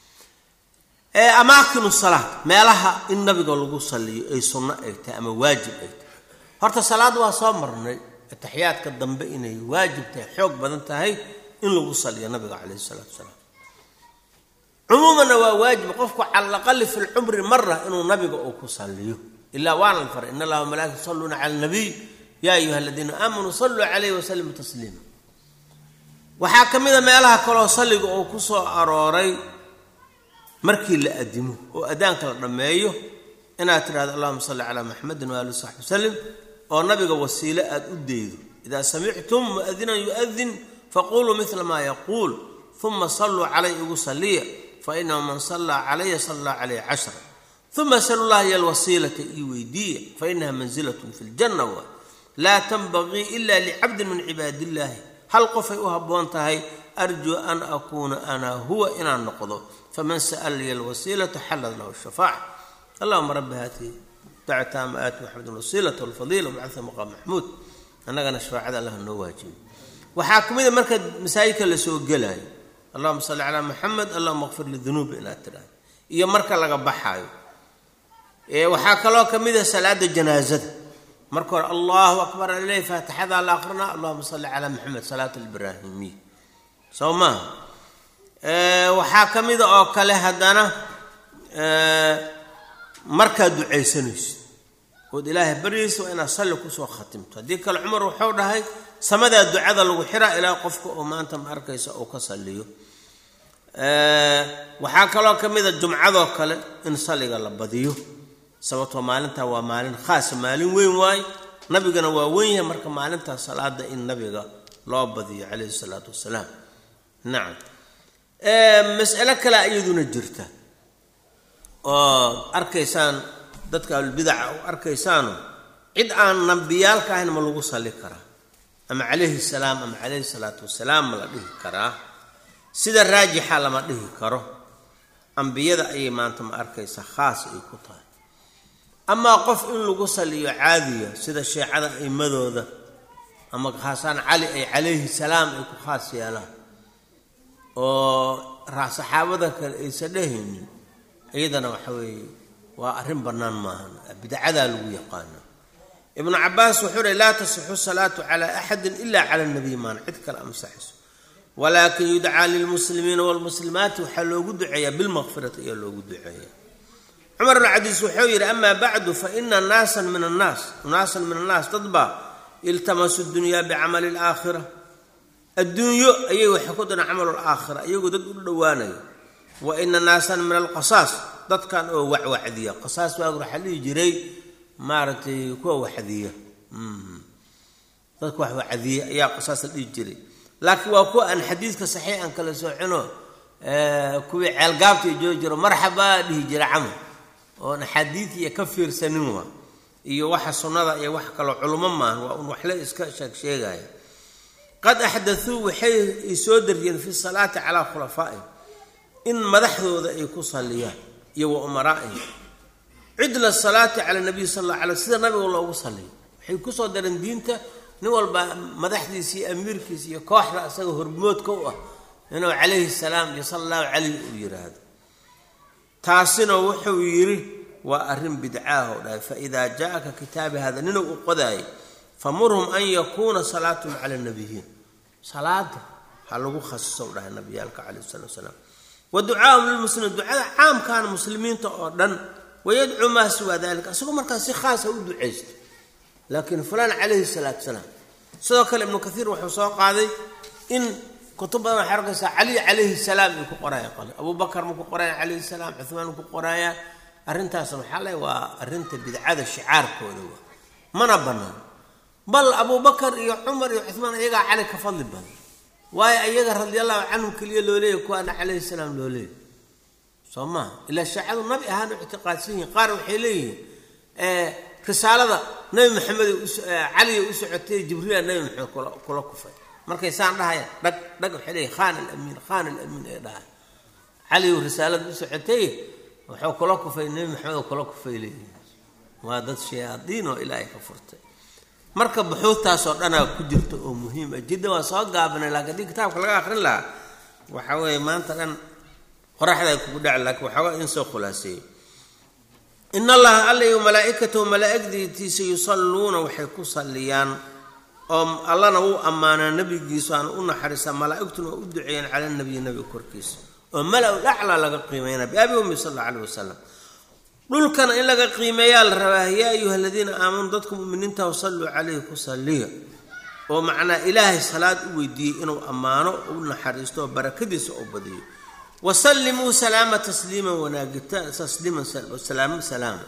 amaakinu salaad meelaha in nabiga lagu salliyo ay sunno ay tahay ama waajib ay tahay horta salaad waa soo marnay ataxiyaadka dambe inay waajib tahay xoog badan tahay in lagu salliyo nabiga calayhi isalaatu wasalaam cumuumanna waa waajib qofku cala alaqali fi lcumri mara inuu nabiga uu ku salliyo ilaa waana la faray in allaha malaa'ika yusalluuna cala alnabiy yaa ayuha aladiina aamanuu salluu calayhi wasalimu tasliima waxaa ka mid a meelaha kaloo salliga uu ku soo arooray markii la adimo oo adaanka la dhammeeyo inaad tidhahdo allahuma salli calaa maxamedin waali saxbi wasalim oo nabiga wasiile aada u daydo idaa samictum muadinan yuadin faquluu mila maa yaquul uma salluu calay igu salliya fainahu man sallaa calaya sallaa calayh cashra uma salu llaha iyo alwasiilata ii weydiiya fainaha manzilatun fi ljanna waa laa tanbagii ila licabdin min cibaadi illaahi hal qofay u habboon tahay arjuu an akuuna ana huwa inaan noqdo faman sa'ala liya alwasiilata xallad lahu shafaaca allahuma rabbi haati dactaama aati maxamed alwasiilata walfadiila wabcatha maqaam maxmuud annagana shafaacada allah noo waajibi waxaa ka mid a marka masaajidka lasoo gelaayo allahuma salli calaa maxamed allahuma qfir lidunuubi inaad tidhahdo iyo marka laga baxaayo waxaa kaloo ka mid a salaada janaazada marka hore allahu akbar alileh faatixadaa la aqrinaa allahuma salli calaa maxamed salaat alibraahimiya soo maaha waxaa ka mida oo kale haddana markaad ducaysanayso ood ilaahay baryaysa waa inaad salli kusoo khatimto haddii kale cumar wuxuu dhahay samadaa ducada lagu xiraa ilaa qofka oo maanta ma arkaysa uu ka salliyo waxaa kaloo ka mida jumcadoo kale in salliga la badiyo sababtoo maalintaa waa maalin khaasa maalin weyn waaye nabigana waa weyn yahay marka maalintaa salaada in nabiga loo badiyo calayhi salaatu wasalaam nacam mas'alo kale iyaduna jirta oo arkaysaan dadka ahlulbidaca u arkaysaano cid aan nabiyaalka ahayn ma lagu salli karaa ama calayhi salaam ama calayhi salaatu wasalaam ma la dhihi karaa sida raajixa lama dhihi karo ambiyada ayay maanta ma arkaysa khaas ay ku tahay amaa qof in lagu salliyo caadiya sida sheecada aimadooda ama khaasaan cali ay calayhi salaam ay ku khaas yeelaan oo saxaabada kale aysan dhehaynin iyadana waxa weeye waa arrin bannaan maahan bidcadaa lagu yaqaana ibnu cabaas wuxuu uhi laa tasixu salaatu calaa axadin ila cala nabiy maan cid kale amsaxayso walaakin yudcaa lilmuslimiina waalmuslimaati waxaa loogu duceeyaa bilmaqfirati ayaa loogu duceeyaa cumar bn cadiis wuxuu yidhi amaa bacdu faina naasan min annaas naasan min annaas dad baa iltamasu dunyaa bicamali alaakhira adduunyo ayay waxay ku diraan camalu alaakhira iyagoo dad u dhowaanaya wa ina naasan min alqasaas dadkan oo wacwacdiya qasaas waag waxaa dhihi jiray maaragtay kuwa waxdiya dadka wax wacdiya ayaa qasaas la dhihi jiray laakiin waa kuwa aan xadiidka saxiix aan kala soocino kuwii ceelgaabta joogi jiro marxabaa dhihi jira camal oon axaadiid iyo ka fiirsanin waa iyo waxa sunnada iyo wax kaloo culummo maahan waa un waxle iska sheeg sheegaya qad axdatuu waxay soo dariyeen fi salaati calaa khulafaa'ihim in madaxdooda ay ku salliyaan iyo wa umaraa'ihim cidla salaati cala nabiy sal alla alay sida nabiga loogu salliyo waxay kusoo dareen diinta nin walba madaxdiisa iyo amiirkiisa iyo kooxda isaga hormoodka u ah inuu calayhi salaam iyo sala allahu calayh uu yidhaahdo taasina wuxuu yidhi waa arrin bidcaah oo dhahay faidaa jaaka kitaabi hada ninuu u qodaayay famurhum an yakuuna salaatuhum cala nabiyiin salaada ha lagu khasiso u dhahay nabiyaalka calayh salatu wasalaam wa ducaahum lilmuslimiin ducada caamkaana muslimiinta oo dhan wayadcuu maa siwaa dalika isagoo markaas si khaasa u ducaysta laakiin fulaan calayhi salaatu salaam sidoo kale ibnu kaiir wuxuu soo qaaday in kutub badan waxay arkaysaa cali calayhi salaam ay ku qoraya qole abubakar ma ku qoraya calayhi salaam cuhmaan ma ku qoraya arrintaasna waxaa le waa arrinta bidcada shicaarkooda waa mana bannaan bal abubakar iyo cumar iyo cuhmaan iyagaa cali ka fadli badan waayo iyaga radiallahu canhum keliya loo leeyahy kuwaana calayhi salaam loo leeyahy soo maha ilaa shaacadu nabi ahaana ictiqaadsan yihin qaar waxay leeyihiin risaalada nabi maxamed caliya u socotay jibriila nabi maxamed kula kufay markay saan dhahaya dhag dhag waxay leeyihin khan alamiin khan alamiin ay dhahay caliyu risaalada u socotay wuxuu kula kufay nabi maxamed oo kula kufay leeyihin waa dad shayaadiin oo ilaahay ka furtay marka buxuudtaasoo dhanaa ku jirta oo muhiim ah jidda waa soo gaabinay laakiin haddii kitaabka laga akrin lahaa waxa weeye maanta dhan qoraxda kugu dhaci laakiin waxoogaa in soo khulaaseeyey in allaha alla iyo malaa-ikatahu malaa-igdiitiisa yusalluuna waxay ku salliyaan oo allana wuu ammaanaa nebigiisu aan u naxariistaa malaa-igtuna oo u duceeyeen cala nabiyi nabiga korkiisa oo mala-u dhaclaa laga qiimeynaa biabi ummi sal alla alayh wasalam dhulkana in laga qiimeeyaa la rabaa yaa ayuha aladiina aamanuu dadka muminiinta salluu calayhi ku salliya oo macnaa ilaahay salaad u weydiiyey inuu ammaano u naxariisto oo barakadiisa oo badiyo wasallimuu salaama tasliiman wanaagita tasliiman salaamo salaama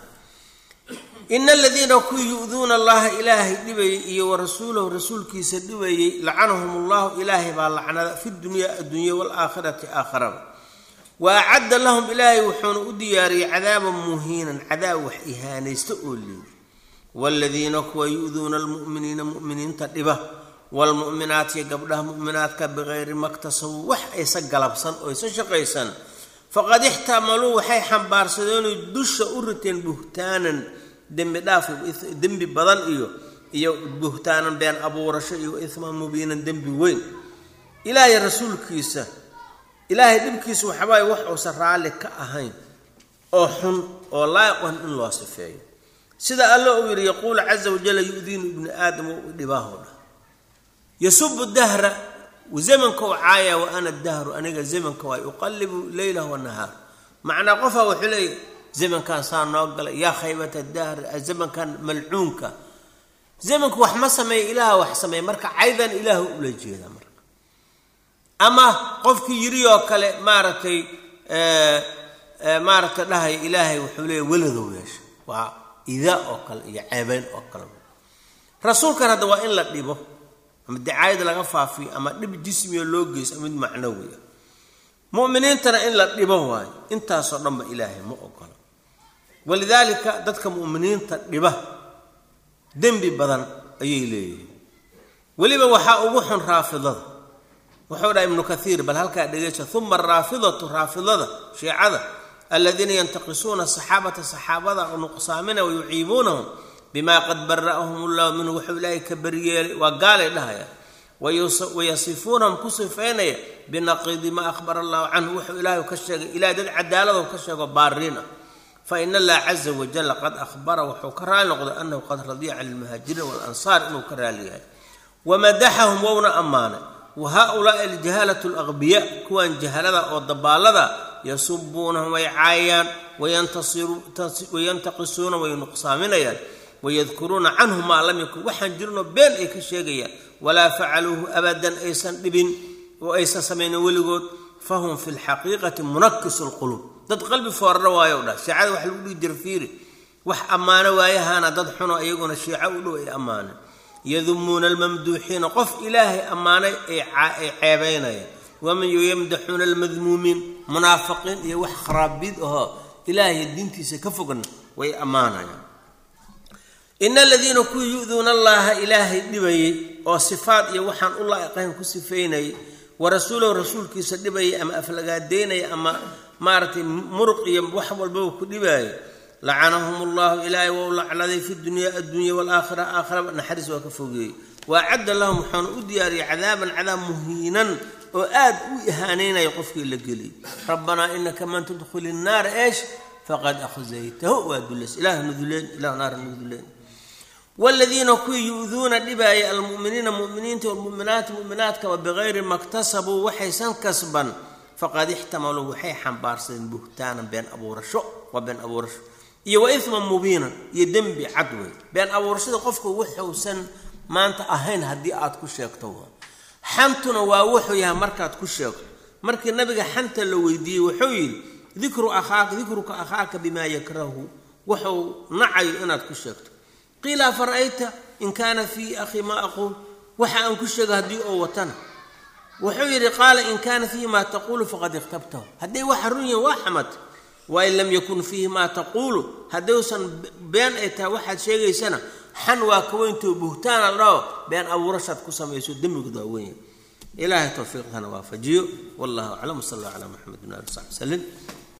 ina aladiina kuwii yu-duuna allaha ilaahay dhibayay iyo wa rasuulahu rasuulkiisa dhibayay lacanahum allahu ilaahay baa lacnada fi dunyaa addunya waalaakhirati aakharaba wa acadda lahum ilaahay wuxuuna u diyaariyey cadaaban muhiinan cadaab wax ihaanaysta oo liidi waaladiina kuwa yu-duuna almu'miniina mu'miniinta dhiba waalmu'minaat iyo gabdhaha mu'minaadka bikayri maktasabuu wax aysa galabsan oo aysa shaqaysan faqad ixtamaluu waxay xambaarsadeenoo dusha u riteen buhtaanan dembi dhaaf dembi badan iyo iyo buhtaanan been abuurasho iyo isman mubiinan dembi weyn ilaahay rasuulkiisa ilaahay dhibkiisa waxabaaye wax uusan raalli ka ahayn oo xun oo laayiqan in loo sifeeyo sida alla uu yidhi yaquulu caza wajalla yu-diinu ibni aadam wa dhibaaho dhah yasubu dahra zamanka u caaya wa ana dahru aniga zamanka waay uqallibu leylah wanahaar macnaa qofaa wuxuu leeya zamankan saa noo galay yaa khaybata dahri zamankan malcuunka zamanku wax ma sameeya ilaaha wax sameeya marka caydan ilaahu ula jeeda marka ama qofkii yiri oo kale maaragtay maaragtay dhahaya ilaahay wuxuu leeya weladow yeesha waa idaa oo kale iyo ceebeyn oo kale rasuulkan hadda waa in la dhibo ama dacaayad laga faafiyo ama dhib jismiga loo geyso mid macnawi ah mu'miniintana in la dhibo waayo intaasoo dhanba ilaahay ma ogola walidaalika dadka mu'miniinta dhiba dembi badan ayay leeyihiin weliba waxaa ugu xun raafidada wuxuu dhaha ibnu kaiir bal halkaa dhegeysa uma araafidatu raafidada shiicada aladiina yantaqisuuna saxaabata saxaabada nuqsaamina wayuciibuunahum bima qad bara'ahum llahu minhu wuxuu ilaahay ka baryeelay waa gaalay dhahaya wayasifuunahum ku sifaynaya binaqiidi maa ahbara allahu canhu wuxuu ilaahay ka sheegay ilahay dad cadaalado ka sheego baariin ah fain allah caza wajalla qad ahbara wuxuu ka raali noqday anahu qad radiya cala almuhaajiriin waalansaar inuu ka raali yahay wamadaxahum wowna ammaanay wa haulaai aljahalatu alaqbiya kuwan jahalada oo dabaalada yasubuunahum way caayayaan wayantaqisuuna way nuqsaaminayaan wayadkuruuna canhu maa lam yakun waxaan jirinoo been ay ka sheegayaan walaa facaluuhu abadan aysan dhibin oo aysan samaynin weligood fahum fi lxaqiiqati munakisu lquluub dad qalbi foorara waayo dhah shiicada wax lagu dhihi jira fiiri wax ammaano waayahaana dad xuno iyaguna shiico u dhow ay ammaaneen yadumuuna almamduuxiina qof ilaahay ammaanay ay ceebaynayaan waman yamdaxuuna almadmuumiin munaafiqiin iyo wax kharaabid ahoo ilaahay diintiisa ka fogna way ammaanayaan ina aladiina kuwii yu-duuna allaha ilaahay dhibayay oo sifaad iyo waxaan u laa'iqayn ku sifeynayay wa rasuulahu rasuulkiisa dhibayay ama aflagaadeynaya ama maaragtay muruq iyo wax walbaba ku dhibaaya lacanahum allahu ilaahay wou lacnaday fi dunya addunya walaakhira aakhiraba naxariis waa ka fogeeyey wa acadda lahum waxaanu u diyaariyay cadaaban cadaab muhiinan oo aad u ihaaneynaya qofkii la geliyay rabbanaa inaka man tudkhili nnaara eesh faqad akhzaytahu waa duleys ilaah nuduleen ilah naara nuduleen waladiina kuwii yu-duuna dhibaaya almu'miniina mu'miniinta walmu'minaati mu'minaadkaba bikayri maktasabuu waxaysan kasban faqad ixtamaluu waxay xambaarsadeen buhtaanan been abuurasho waa been abuurasho iyo wa iman mubiinan iyo dembi cad wey been abuurashada qofku wuxuusan maanta ahayn haddii aad ku sheegto xantuna waa wuxuu yahay markaad ku sheegto markii nabiga xanta la weydiiyey wuxuu yidhi dikru akhaaka dikruka akhaaka bimaa yakrahu wuxuu nacayo inaad ku sheegto qiila afara'ayta in kaana fii akhi maa aquul waxa aan ku sheega haddii oo watana wuxuu yidhi qaala in kaana fiihi maa taquulu faqad ikhtabtahu hadday waxa run yihin waa xamad wain lam yakun fiihi maa taquulu haddayuusan been ay tahay waxaad sheegaysana xan waa ka weyntoo buhtaana la dhaho been abuurashaad ku samayso demmigood waa weyn ilaahay towfiiqhana waafajiyo wallahu aclam wsal allah calaa maxamed bin ali saxbi wslim